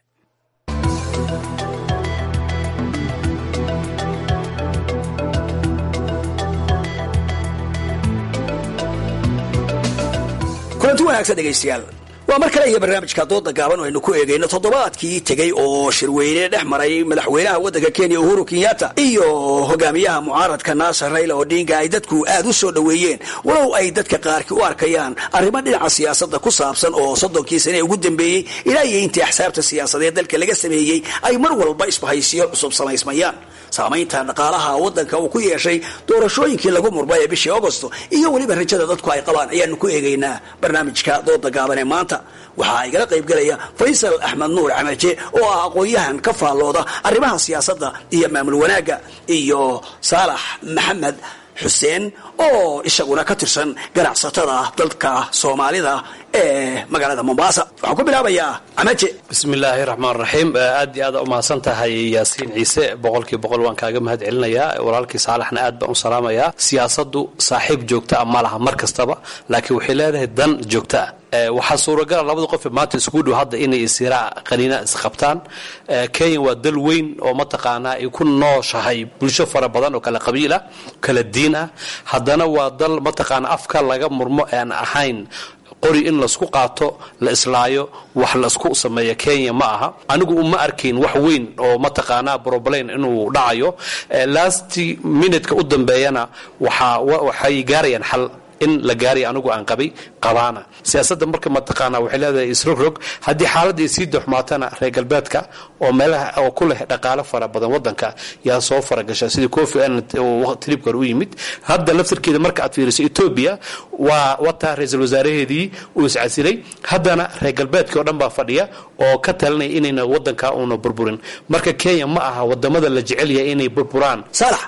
kulanti wanaagsan dhegaystayaal waa mar kale iyo barnaamijka dooda gaaban oo aynu ku eegayno toddobaadkii tegey oo shirweyne dhex maray madaxweynaha waddanka kenya uhuru kenyatta iyo hogaamiyaha mucaaradka naasar rayla odinga ay dadku aad u soo dhoweeyeen walow ay dadka qaarkii u arkayaan arrimo dhinaca siyaasadda ku saabsan oo soddonkii sane ugu dambeeyey ilaa iyo intii axsaabta siyaasadeed dalka laga sameeyey ay mar walba isbahaysiyo cusub samaysmayaan saamaynta dhaqaalaha waddanka uu ku yeeshay doorashooyinkii lagu murmay ee bishii agosto iyo weliba rajada dadku ay qabaan ayaanu ku eegaynaa barnaamijka dooda gaaban ee maanta waxaa igala qaybgelaya faysal axmed nuur camaje oo ah aqoon-yahan ka faallooda arrimaha siyaasadda iyo maamul wanaagga iyo saalax maxamed xuseen oo isaguna ka tirsan ganacsatada dalka soomaalida ee magaalada mombasa waxaan ku bilaabayaa camaje bismillaahi raxmaan raxiim aad iyo aad u mahadsan tahay yaasiin ciise boqolkii boqol waan kaaga mahad celinayaa walaalkii saalaxna aad baan u salaamayaa siyaasaddu saaxiib joogta ah ma laha mar kastaba laakiin waxay leedahay dan joogta ah waxaa suuragala labada qof maanta isku dhow hadda inay isiraa qaniina isqabtaan kenya waa dal weyn oo mataqaanaa ay ku nooshahay bulsho fara badan oo kala qabiil ah kala diin ah haddana waa dal mataqaana afka laga murmo aan ahayn qori in laisku qaato la islaayo wax laisku sameeya kenya ma aha anigu uma arkayn wax weyn oo mataqaanaa broblain inuu dhacayo last minutka u dambeeyana waxay gaarayaan xal in la gaaraya anigu aan qabay qabaana siyaasadda marka mataqaana waxay leedahay isrogrog haddii xaaladda ay sii doxmaatana reer galbeedka oo meelaha oo ku leh dhaqaalo fara badan wadanka yaa soo faragasha sidii kofi annan tribka hore u yimid hadda laftarkeeda marka aad fiiriso etoobiya waa wataa ra-iisul wasaaraheedii uu iscasilay haddana reer galbeedkii oo dhan baa fadhiya oo ka talinaya inayna wadanka uuna burburin marka kenya ma aha wadamada la jecel yahay inay burburaan saalax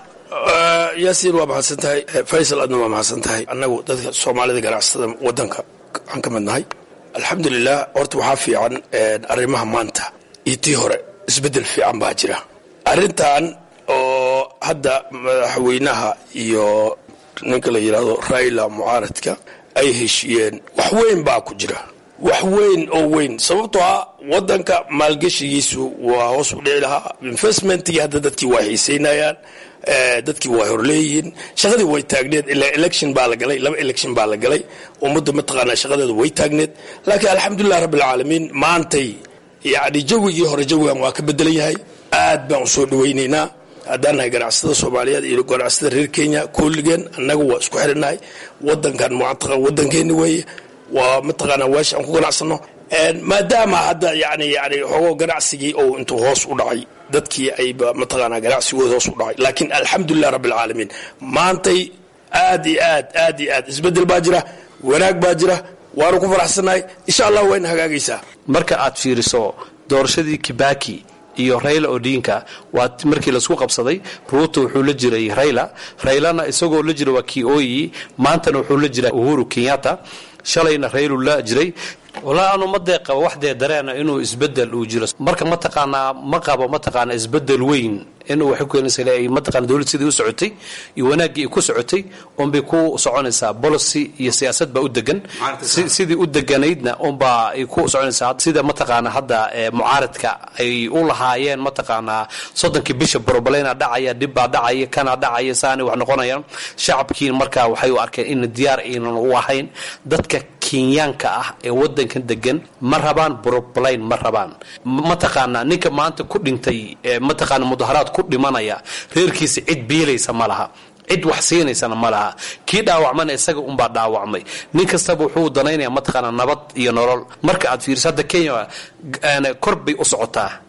yaasiin waa mahadsan tahay faysal adna waa mahadsan tahay annagu dadka soomaalida ganacsatada wadanka aan ka mid nahay alxamdulilah horta waxaa fiican arrimaha maanta iyo tii hore isbeddel fiican baa jira arrintan oo hadda madaxweynaha iyo ninka la yidhaahdo raila mucaaradka ay heshiiyeen wax weyn baa ku jira wax weyn oo weyn sababtoo ah wadanka maalgeshigiisu waa hoos u dhici lahaa investmentkii hadda dadkii waa xiiseynayaan dadkii waa horleeyihiin shaqadii way taagneed ilaa election baa la galay laba election baa la galay ummadda mataqaanaa shaqadeedu way taagneed laakiin alxamdulilah rabbilcaalamiin maantay yacni jawigii hore jawigan waa ka bedelan yahay aad baan u soo dhawaynaynaa haddaan nahay ganacsatada soomaaliyeed iyo ganacsatada reer kenya kulligeen annaga waa isku xirinahay wadankan mucataqa wadankeeni weeye waa mataqaanaa weesha aan ku ganacsano maadaama hadda yani yani xoogo ganacsigii oo intuu hoos u dhacay dadkii ayba mataqaanaa ganacsigooda hoos u dhacay laakiin alxamdulilah rabbilcaalamiin maantay aad iyo aad aad iyo aad isbeddel baa jira wanaag baa jira waanu ku faraxsannahay insha allah wayna hagaagaysaa marka aad fiiriso doorashadii kibaki iyo rayla odinka waa markii laisku qabsaday ruuto wuxuu la jiray rayla raylana isagoo la jira waa kioyi maantana wuxuu la jiraa uhuru kenyatta shalayna raylu la jiray walaa anu ma dee qabo wax dee dareena inuu isbedel uu jiro marka mataqaanaa ma qabo mataqaanaa isbedel weyn inuu waxay ku keenaysa ay mataqaana dowladda sidii u socotay iyo wanaaggii ay ku socotay unbay ku soconaysaa policy iyo siyaasad baa u degan sidii u deganaydna unbaa ay ku soconaysaa sida mataqaana hadda mucaaradka ay u lahaayeen mataqaanaa soddonkii bisha broblena dhacaya dhibbaa dhacaya kana dhacaya saanay wax noqonayaan shacabkii markaa waxay u arkeen in diyaar aynan u ahayn dadka kenyaanka ah ee wadankan degan ma rabaan broblain ma rabaan mataqaanaa ninka maanta ku dhintay mataqaana mudaharaad ku dhimanaya reerkiisa cid biilaysa ma laha cid wax siinaysana ma laha kii dhaawacmana isaga unbaa dhaawacmay nin kastaba wuxuu danaynaya mataqaana nabad iyo nolol marka aad fiiriso hadda kenya kor bay u socotaa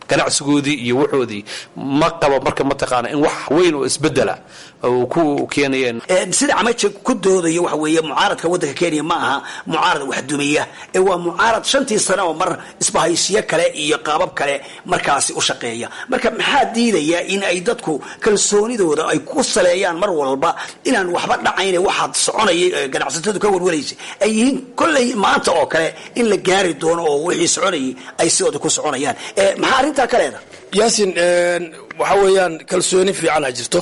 ganacsigoodii iyo wuxoodii ma qabo marka mataqaana in wax weyn oo isbedela uu ku keenayeen sida camaje ku doodayo waxa weeye mucaaradka waddanka kenya ma aha mucaarad wax dumiya ee waa mucaarad shantii sane oo mar isbahaysiyo kale iyo qaabab kale markaasi u shaqeeya marka maxaa diidaya in ay dadku kalsoonidooda ay ku saleeyaan mar walba inaan waxba dhacayne waxaad soconayay ganacsatadu ka warwaraysa ay yihiin kolley maanta oo kale in la gaari doono oo wixii soconayay ay sidooda ku soconayaan maxaa arrintaa ka leeda yaasin waxa weeyaan kalsooni fiicana jirto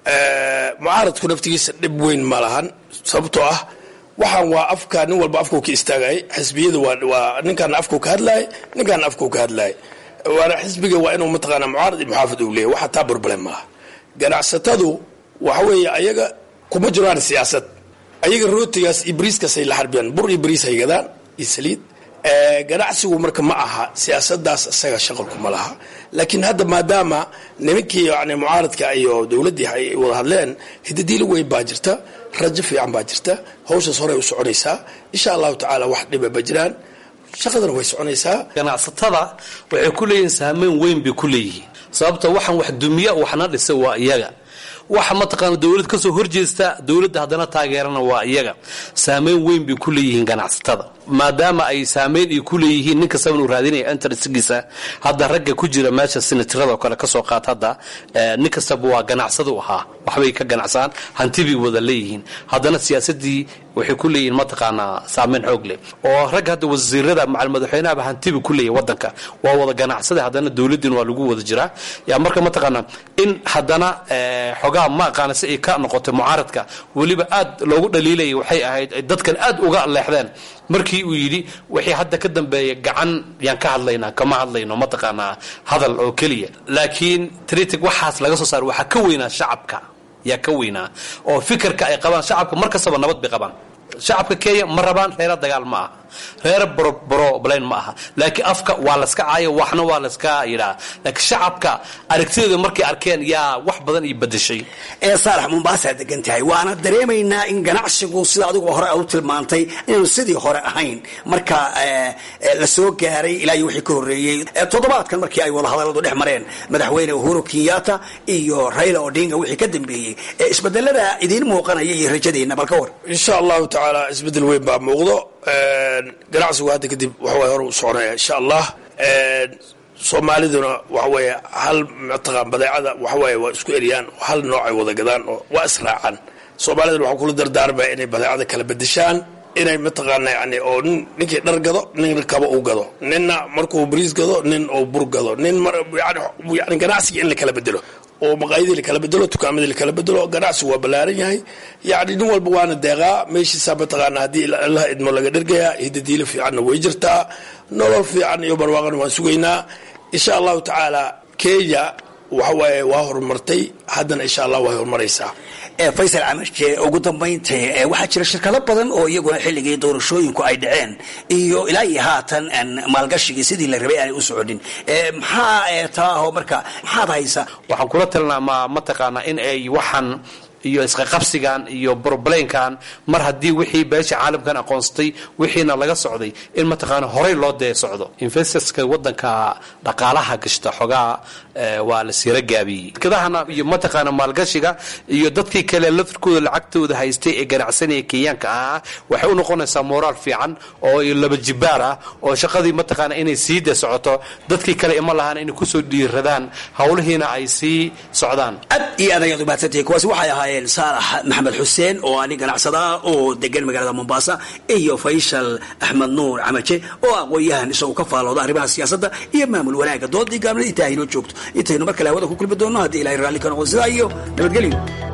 mucaaradku naftigiisa dhib weyn ma lahan sababtoo ah waxaan waa afka nin walba afkuu ka istaagayay xisbiyadu waa ninkaana afkuu ka hadlaayay ninkaana afkuu ka hadlaayay waana xisbiga waa inuu mataqaana mucaarad iyo muxaafid uu leeyahy waxa taa problem maaha ganacsatadu waxa weeye ayaga kuma jiraan siyaasad ayaga rootigaas iyo bariiskaasay la xarbiyaan bur iyo bariis hay gadaan iyo saliid ganacsigu marka ma aha siyaasadaas isaga shaqalku ma laha laakiin hadda maadaama nimankii yani mucaaradka iyo dowladdii ay wada hadleen hidadiilo weyn baa jirta rajo fiican baa jirta hawshaas horey u soconaysaa insha allahu tacaala wax dhiba ma jiraan shaqadana way soconaysaa ganacsatada waxay ku leeyihiin saameyn weyn bay ku leeyihiin sababta waxaan wax dumiya waxna dhisa waa iyaga waxa mataqaana dowlad ka soo horjeesta dowladda haddana taageerana waa iyaga saameyn weyn bay ku leeyihiin ganacsatada maadaama ay saameyn ay ku leeyihiin nin kastaba inuu raadinaya interestgiisa hadda ragga ku jira meesha sinatirada oo kale kasoo qaat hadda nin kastaba waa ganacsada u ahaa waxbay ka ganacsaan hanti bay wada leeyihiin haddana siyaasadii waxay ku leeyihiin mataqaanaa saameyn xoog leh oo ragga hadda wasiirada macal madaxweynahaba hantiba ku leeyahy wadanka waa wada ganacsada haddana dowladdiin waa lagu wada jiraa yaa marka mataqaanaa in haddana xogaa ma aqaana si ay ka noqotay mucaaradka weliba aad loogu dhaliilaya waxay ahayd dadkan aad uga leexdeen markii uu yidhi wixii hadda ka dambeeya gacan yaan ka hadlaynaa kama hadlayno mataqaanaa hadal oo keliya laakiin tritic waxaas laga soo saara waxaa ka weynaa shacabka yaa ka weynaa oo fikirka ay qabaan shacabka mar kastaba nabad bay qabaan shacabka kenya ma rabaan reera dagaal ma aha reer broblayn ma aha laakiin afka waa laska caayo waxna waa laska yidhaa laakiin shacabka aragtidooda markay arkeen yaa wax badan iyo bedeshay ee saalax mombaasaa degan tahay waana dareemaynaa in ganacsigu sida adiguba hore aad u tilmaantay inaanu sidii hore ahayn marka la soo gaaray ilaa iyo wixii ka horreeyey toddobaadkan markii ay wadahadalladu dhex mareen madaxweyne uhuru kenyatta iyo raila odinga wixii ka dambeeyey isbedelada idiin muuqanaya iyo rajadiina bal ka war insha allahu tacaala isbedel weyn baa muuqdo ganacsigu hadda kadib waxaway hore u soconaya insha allah soomaaliduna waxaweeye hal mataqaan badeecada waxaweeye waa isku eriyaan hal noocay wada gadaan oo waa israacaan soomaaliduna waxaa kula dardaarmaya inay badeecada kala bedeshaan inay mataqaana yani oo nin ninkii dhar gado nin kaba uu gado ninna markuu bariis gado nin uu bur gado nin yani ganacsiga in la kala bedelo oo maqaayadii lakala bedelo tukaamadii lakala bedelo ganacsigu waa ballaaran yahay yacni nin walba waana deeqaa meeshiisa mataqaana haddii allaha idmo laga dhergayaa hidadiilo fiicanna way jirtaa nolol fiican iyo barwaaqana waan sugaynaa insha allahu tacaala kenya waxawaaye waa horumartay haddana insha allah way horumaraysaa faysal camarke ugu dambaynta waxaa jira shirkado badan oo iyaguna xilligii doorashooyinku ay dhaceen iyo ilaa iyo haatan maalgashigii sidii la rabay aanay u soconin maxaa taaho marka maxaad haysa waxaan kula talinaa ma mataqaanaa in ay waxaan iyo isqaqabsigan iyo broblaynkan mar haddii wixii beesha caalamkan aqoonsatay wixiina laga socday in mataqaana horey loo dee socdo investorska wadanka dhaqaalaha gashta xogaa waa la siira gaabiyey shirkadahana iyo mataqaana maalgashiga iyo dadkii kale lafirkooda lacagtooda haystay ee ganacsanaya kenyaanka ahaa waxay u noqonaysaa moraal fiican oo laba jibaar ah oo shaqadii mataqaana inay sii de socoto dadkii kale ima lahaan inay kusoo dhiiradaan howlihiina ay sii socdaan aad iyo aad ayaad umaadsantihiin kuwaasi waxay ahaayeen saalax maxamed xuseen oo ani ganacsada oo degan magaalada mombasa iyo faysal axmed nuur camaje oo aqoon-yahan isagu ka faalooda arrimaha siyaasadda iyo maamul wanaaga doodii gaabnada intaa haynoo joogto intaynu mar kale hawada ku kulmi doonno haddii ilahay raalli ka noqon sidaa iyo nabadgelyo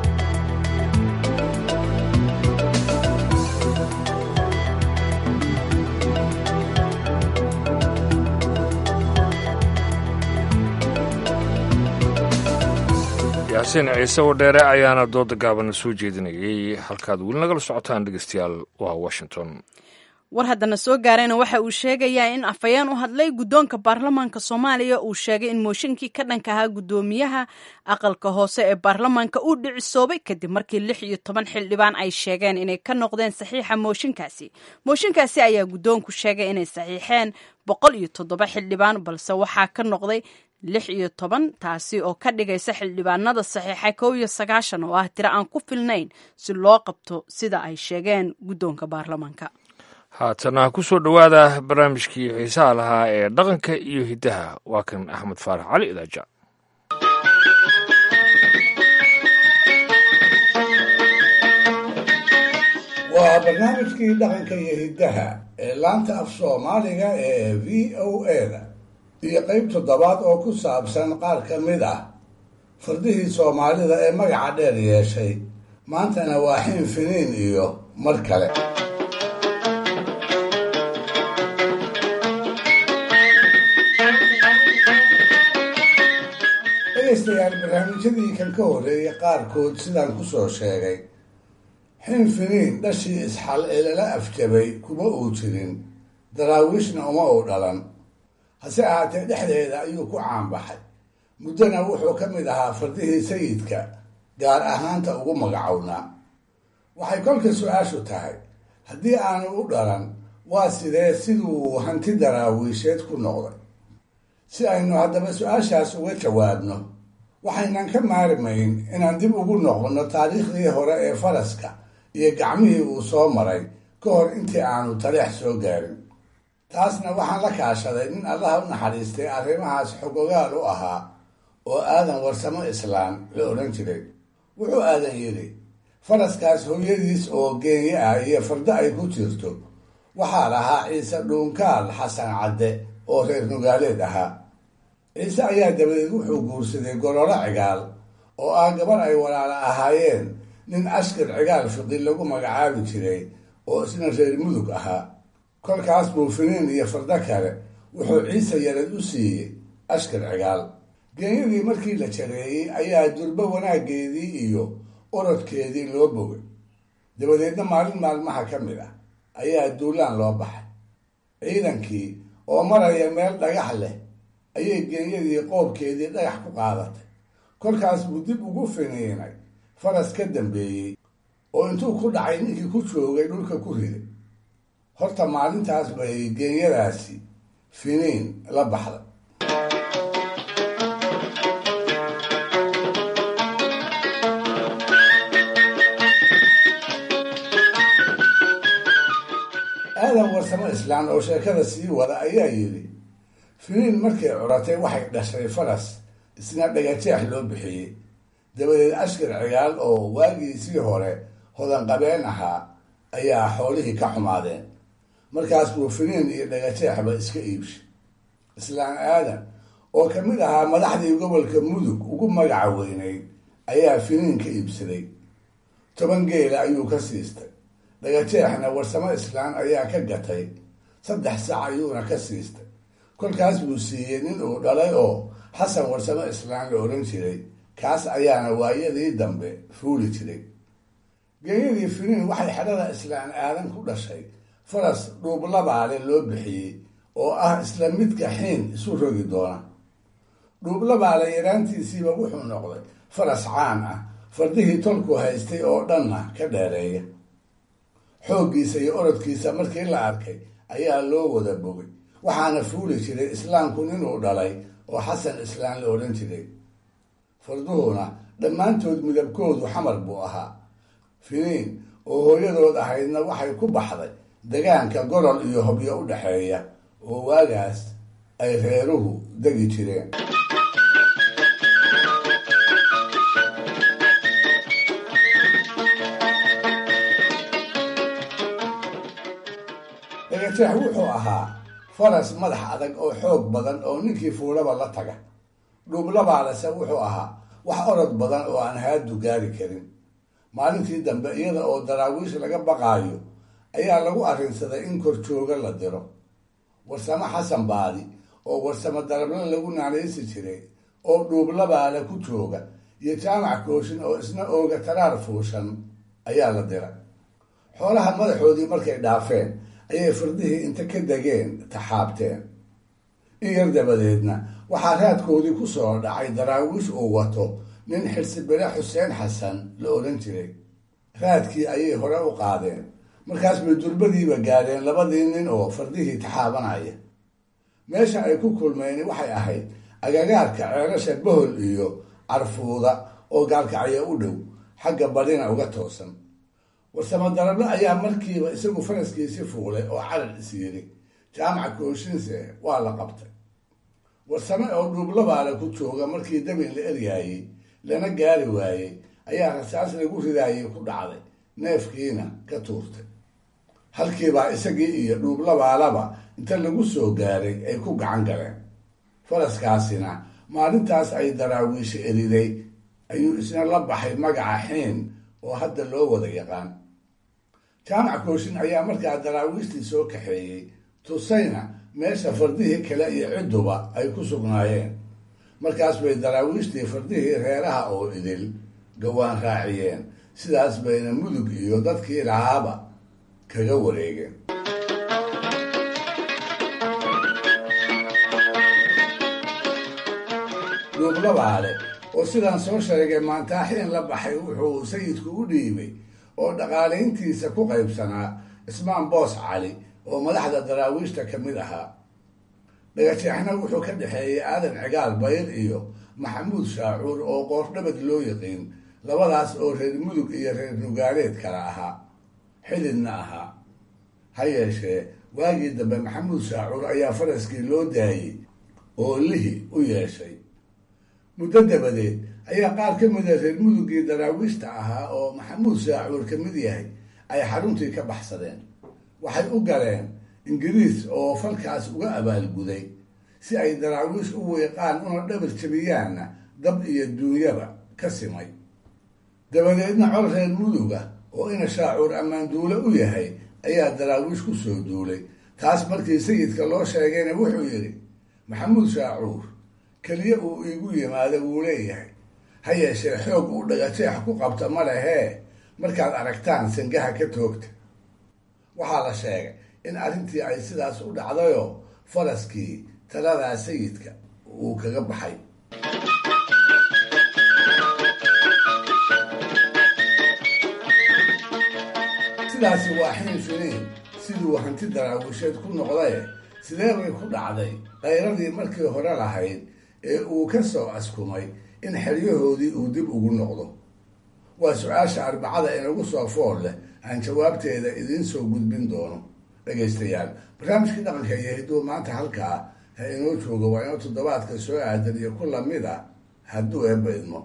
yaasiin ciise wadheere ayaana dooda gaabana soo jeedinayay halkaad weli nagala socotaan dhegeystayaal waa washington war haddana soo gaarayna waxa uu sheegayaa in afhayeen u hadlay guddoonka baarlamaanka soomaaliya uu sheegay in mooshinkii ka dhanka ahaa guddoomiyaha aqalka hoose ee baarlamaanka uu dhicisoobay kadib markii lix iyo toban xildhibaan ay sheegeen inay ka noqdeen saxiixa mooshinkaasi mooshinkaasi ayaa guddoonku sheegay inay saxiixeen boqol iyo toddoba xildhibaan balse waxaa ka noqday lix iyo toban taasi oo ka dhigaysa xildhibaanada saxiixay kow iyo sagaashan oo ah tiro aan ku filnayn si loo qabto sida ay sheegeen guddoonka baarlamaanka haatana ku soo dhowaada barnaamijkii xiisaha lahaa ee dhaqanka iyo hiddaha waa kan axmed faarax cali idaaja waa barnaamijkii dhaqanka iyo hiddaha ee laanta af soomaaliga ee v o eda iyo qayb toddobaad oo ku saabsan qaar ka mid ah fardihii soomaalida ee magaca dheer yeeshay maantana waa xiin finiin iyo mar kale dhegaystayaal barnaamijyadii kan ka horreeyay qaarkood sidaan ku soo sheegay xin finiin dhashii isxal ee lala afjabay kuma uu jirin daraawiishna uma uu dhalan hase ahaatee dhexdeeda ayuu ku caanbaxay muddona wuxuu ka mid ahaa fardihii sayidka gaar ahaanta ugu magacownaa waxay kolka su-aashu tahay haddii aanu u dhalan waa sidee siduu hanti daraawiisheed ku noqday si aynu haddaba su-aashaas uga jawaabno waxaynan ka maarimayn inaan dib ugu noqonno taariikhdii hore ee faraska iyo gacmihii uu soo maray ka hor intii aanu taleex soo gaarin taasna waxaan la kaashaday nin allaha u naxariistay arrimahaas xogogaal u ahaa oo aadan warsamo islaam la odhan jiray wuxuu aadan yidhi faraskaas hooyadiis oo geenye ah iyo fardo ay ku jirto waxaa lahaa ciise dhuunkaal xasan cadde oo reer nugaaleed ahaa ciise ayaa dabadeed wuxuu guursaday gololo cigaal oo ah gabar ay walaala ahaayeen nin askar cigaal fiqi lagu magacaabi jiray oo isna reer mudug ahaa kolkaas buu finiin iyo fardo kale wuxuu ciise yarad u siiyey askar cigaal geenyadii markii la jareeyey ayaa durbo wanaaggeedii iyo orodkeedii loo bogay dabadeedna maalin maalmaha ka mid ah ayaa duulaan loo baxay ciidankii oo maraya meel dhagax leh ayay geenyadii qoobkeedii dhagax ku qaadatay kolkaas buu dib ugu finiinay faras ka dambeeyey oo intuu ku dhacay ninkii ku joogay dhulka ku riday horta maalintaas bay geenyadaasi finiin la baxday aadan warsamo islaan oo sheekada sii wada ayaa yidhi finiin markay curatay waxay dhashay faras isna dhagajeex loo bixiyey dabadeed ashkar cigaal oo waagiisii hore hodanqabeen ahaa ayaa xoolihii ka xumaadeen markaas buu finiin iyo dhagajeexba iska iibshay islaan aadan oo ka mid ahaa madaxdii gobolka mudug ugu magaca weynayd ayaa finiin ka iibsaday toban geela ayuu ka siistay dhagajeexna warsamo islaan ayaa ka gatay saddex sac ayuuna ka siistay kolkaas buu siiyey nin uu dhalay oo xasan warsamo islaan la odhan jiray kaas ayaana waayadii dambe fuuli jiray geenyadii finiin waxay xedhada islaan aadan ku dhashay faras dhuublabaale loo bixiyey oo ah isla midka xiin isu rogi doona dhuublabaale yaraantiisiiba wuxuu noqday faras caan ah fardihii tolku haystay oo dhanna ka dheereeya xooggiisa iyo orodkiisa markii la arkay ayaa loo wada bogay waxaana fuuli jiray islaamku ninuu dhalay oo xasan islaan la odhan jiray farduhuna dhammaantood midabkoodu xamar buu ahaa finiin oo hooyadood ahaydna waxay ku baxday degaanka gorol iyo hobyo u dhexeeya oo waagaas ay reeruhu degi jireen dhagajeex wuxuu ahaa faras madax adag oo xoog badan oo ninkii fuulaba la taga dhuublabaalese wuxuu ahaa wax orod badan oo aan haadu gaari karin maalintii dambe iyada oo daraawiish laga baqaayo ayaa lagu arrinsaday in korjooga la diro warsamo xasan baadi oo warsamo darable lagu naanaysi jiray oo dhuublabaale ku jooga iyo jaamac kooshin oo isna ooga taraar fuushan ayaa la diray xoolaha madaxoodii markay dhaafeen ayay fardihii inta ka degeen taxaabteen in yar dabadeedna waxaa raadkoodii ku soo dhacay daraawiish uu wato nin xirsibire xuseen xasan la odhan jiray raadkii ayay hore u qaadeen markaas bay durbadiiba gaadheen labadii nin oo fardihii taxaabanaya meesha ay ku kulmeen waxay ahayd agagaarka ceelasha bohol iyo carfuuda oo gaalkacyo u dhow xagga badhina uga toosan warsamo darablo ayaa markiiba isagu faraskiisi fuulay oo carar is yiri jaamaca kooshinse waa la qabtay warsame oo dhuublabaale ku jooga markii dabin la eryaayey lana gaari waayey ayaa rasaas lagu ridaayay ku dhacday neefkiina ka tuurtay halkiibaa isagii iyo dhuublabaalaba inta lagu soo gaaray ay ku gacan galeen faraskaasina maalintaas ay daraawiisha eriday ayuu isna la baxay magaca xiin oo hadda loo wada yaqaan jaamac kooshin ayaa markaa daraawiishtii soo kaxeeyey tusayna meesha fardihii kale iyo cidduba ay ku sugnaayeen markaas bay daraawiishtii fardihii reeraha oo idil gawaan raaciyeen sidaas bayna mudug iyo dadkii lahaaba kaga wareegeen duublabaale oo sidaan soo sheegay maantaaxiin la baxay wuxuu sayidku u dhiibay oo dhaqaalayntiisa ku qaybsanaa ismaan boos cali oo madaxda daraawiishta ka mid ahaa dhagajeexna wuxuu ka dhexeeyey aadan cigaal bayr iyo maxamuud shaacuur oo qoordhabad loo yaqiin labadaas oo reer mudug iyo reer nugaaleed kala ahaa xididna ahaa ha yeeshee waagii dambe maxamuud shaacuur ayaa faraskii loo daayey oo lihi u yeeshay muddo dabadeed ayaa qaar ka mida reer mudugii daraawiishta ahaa oo maxamuud shaacuur ka mid yahay ay xaruntii ka baxsadeen waxay u galeen ingiriis oo falkaas uga abaalguday si ay daraawiish u weeqaan una dhabar jabiyaanna dab iyo duunyaba ka simay dabadeedna col reer muduga oo ina shaacuur ammaanduule u yahay ayaa daraawiish ku soo duulay taas markii sayidka loo sheegayna wuxuu yidhi maxamuud shaacuur keliya uu iigu yimaado wuu leeyahay ha yeeshee xoog uu dhagajeex ku qabta ma lehee markaad aragtaan sangaha ka toogta waxaa la sheegay in arrintii ay sidaas u dhacdayoo faraskii taladaa sayidka uu kaga baxay sidaasi waa xiin finiin siduu hanti daraawisheed ku noqdaye sidee bay ku dhacday qayradii markii hore lahayd ee uu ka soo askumay in xeryahoodii uu dib ugu noqdo waa su-aasha arbacada inagu soo fool leh aan jawaabteeda idiin soo gudbin doono dhegaystayaal barnaamijkii dhaqanka iyo hidduu maanta halkaa ha inoo joogo waa inoo toddobaadka soo aadan iyo ku lamid a hadduu eebba idmo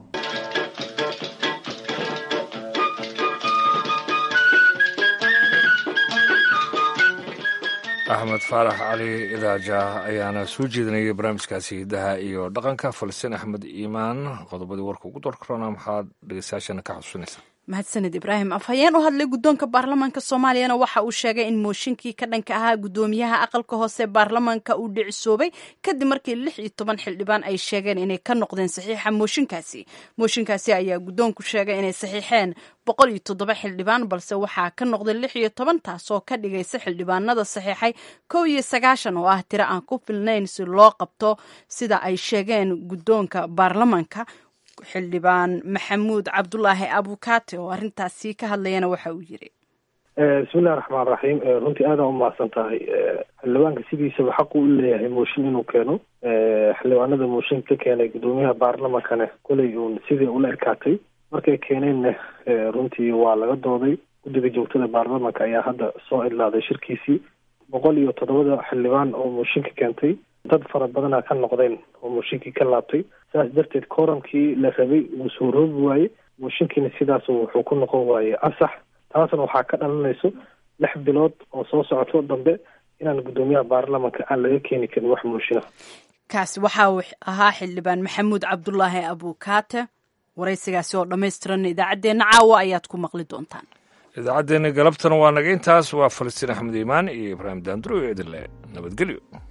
axmed faarax cali idaaja ayaana soo jeedinayay barnaamijkaasi hiddaha iyo dhaqanka falastiin axmed iimaan qodobadii warka ugu dorkarona maxaad dhegeystayaashana ka xusuusinaysaa mahadsaned ibraahim afhayeen u hadlay guddoonka baarlamaanka soomaaliyana waxa uu sheegay in mooshinkii ka dhanka ahaa guddoomiyaha aqalka hoose baarlamaanka uu dhicisoobay kadib markii lix iyo toban xildhibaan ay sheegeen inay ka noqdeen saxiixa mooshinkaasi mooshinkaasi ayaa guddoonku sheegay inay saxiixeen boqol iyo toddoba xildhibaan balse waxaa ka noqday lix iyo toban taasoo ka dhigaysa xildhibaanada saxiixay kow iyo sagaashan oo ah tiro aan ku filnayn si loo qabto sida ay sheegeen guddoonka baarlamaanka xildhibaan maxamuud cabdulaahi abukaate oo arrintaasi ka hadlayana waxa uu yiri bismillahi raxmaan raxiim runtii aada u mahadsan tahay xildhibaanka sidiisaba xaqu u leeyahay mooshin inuu keeno xildhibaanada mooshin ka keenay guddoomiyaha baarlamankane koley uun sidii ula ekaatay markay keeneenna runtii waa laga dooday guddiga joogtada baarlamanka ayaa hadda soo idlaaday shirkiisii boqol iyo toddobada xildhibaan oo mooshinka keentay dad fara badana ka noqdeen oo mooshinkii ka laabtay saas darteed kooramkii la rabay wuu soo roobi waaye mooshinkiina sidaas wuxuu ku noqon waaye ansax taasna waxaa ka dhalanayso lix bilood oo soo socoto dambe inaan guddoomiyaha baarlamanka aan laga keeni karin wax mooshinah kaasi waxa uu ahaa xildhibaan maxamuud cabdulaahi abukaate waraysigaasi oo dhammaystiran idaacaddeenna caawa ayaad ku maqli doontaan idaacaddeenna galabtana waa naga intaas waa falastiin axmed iimaan iyo ibraahim daanduro iyo idinle nabadgelyo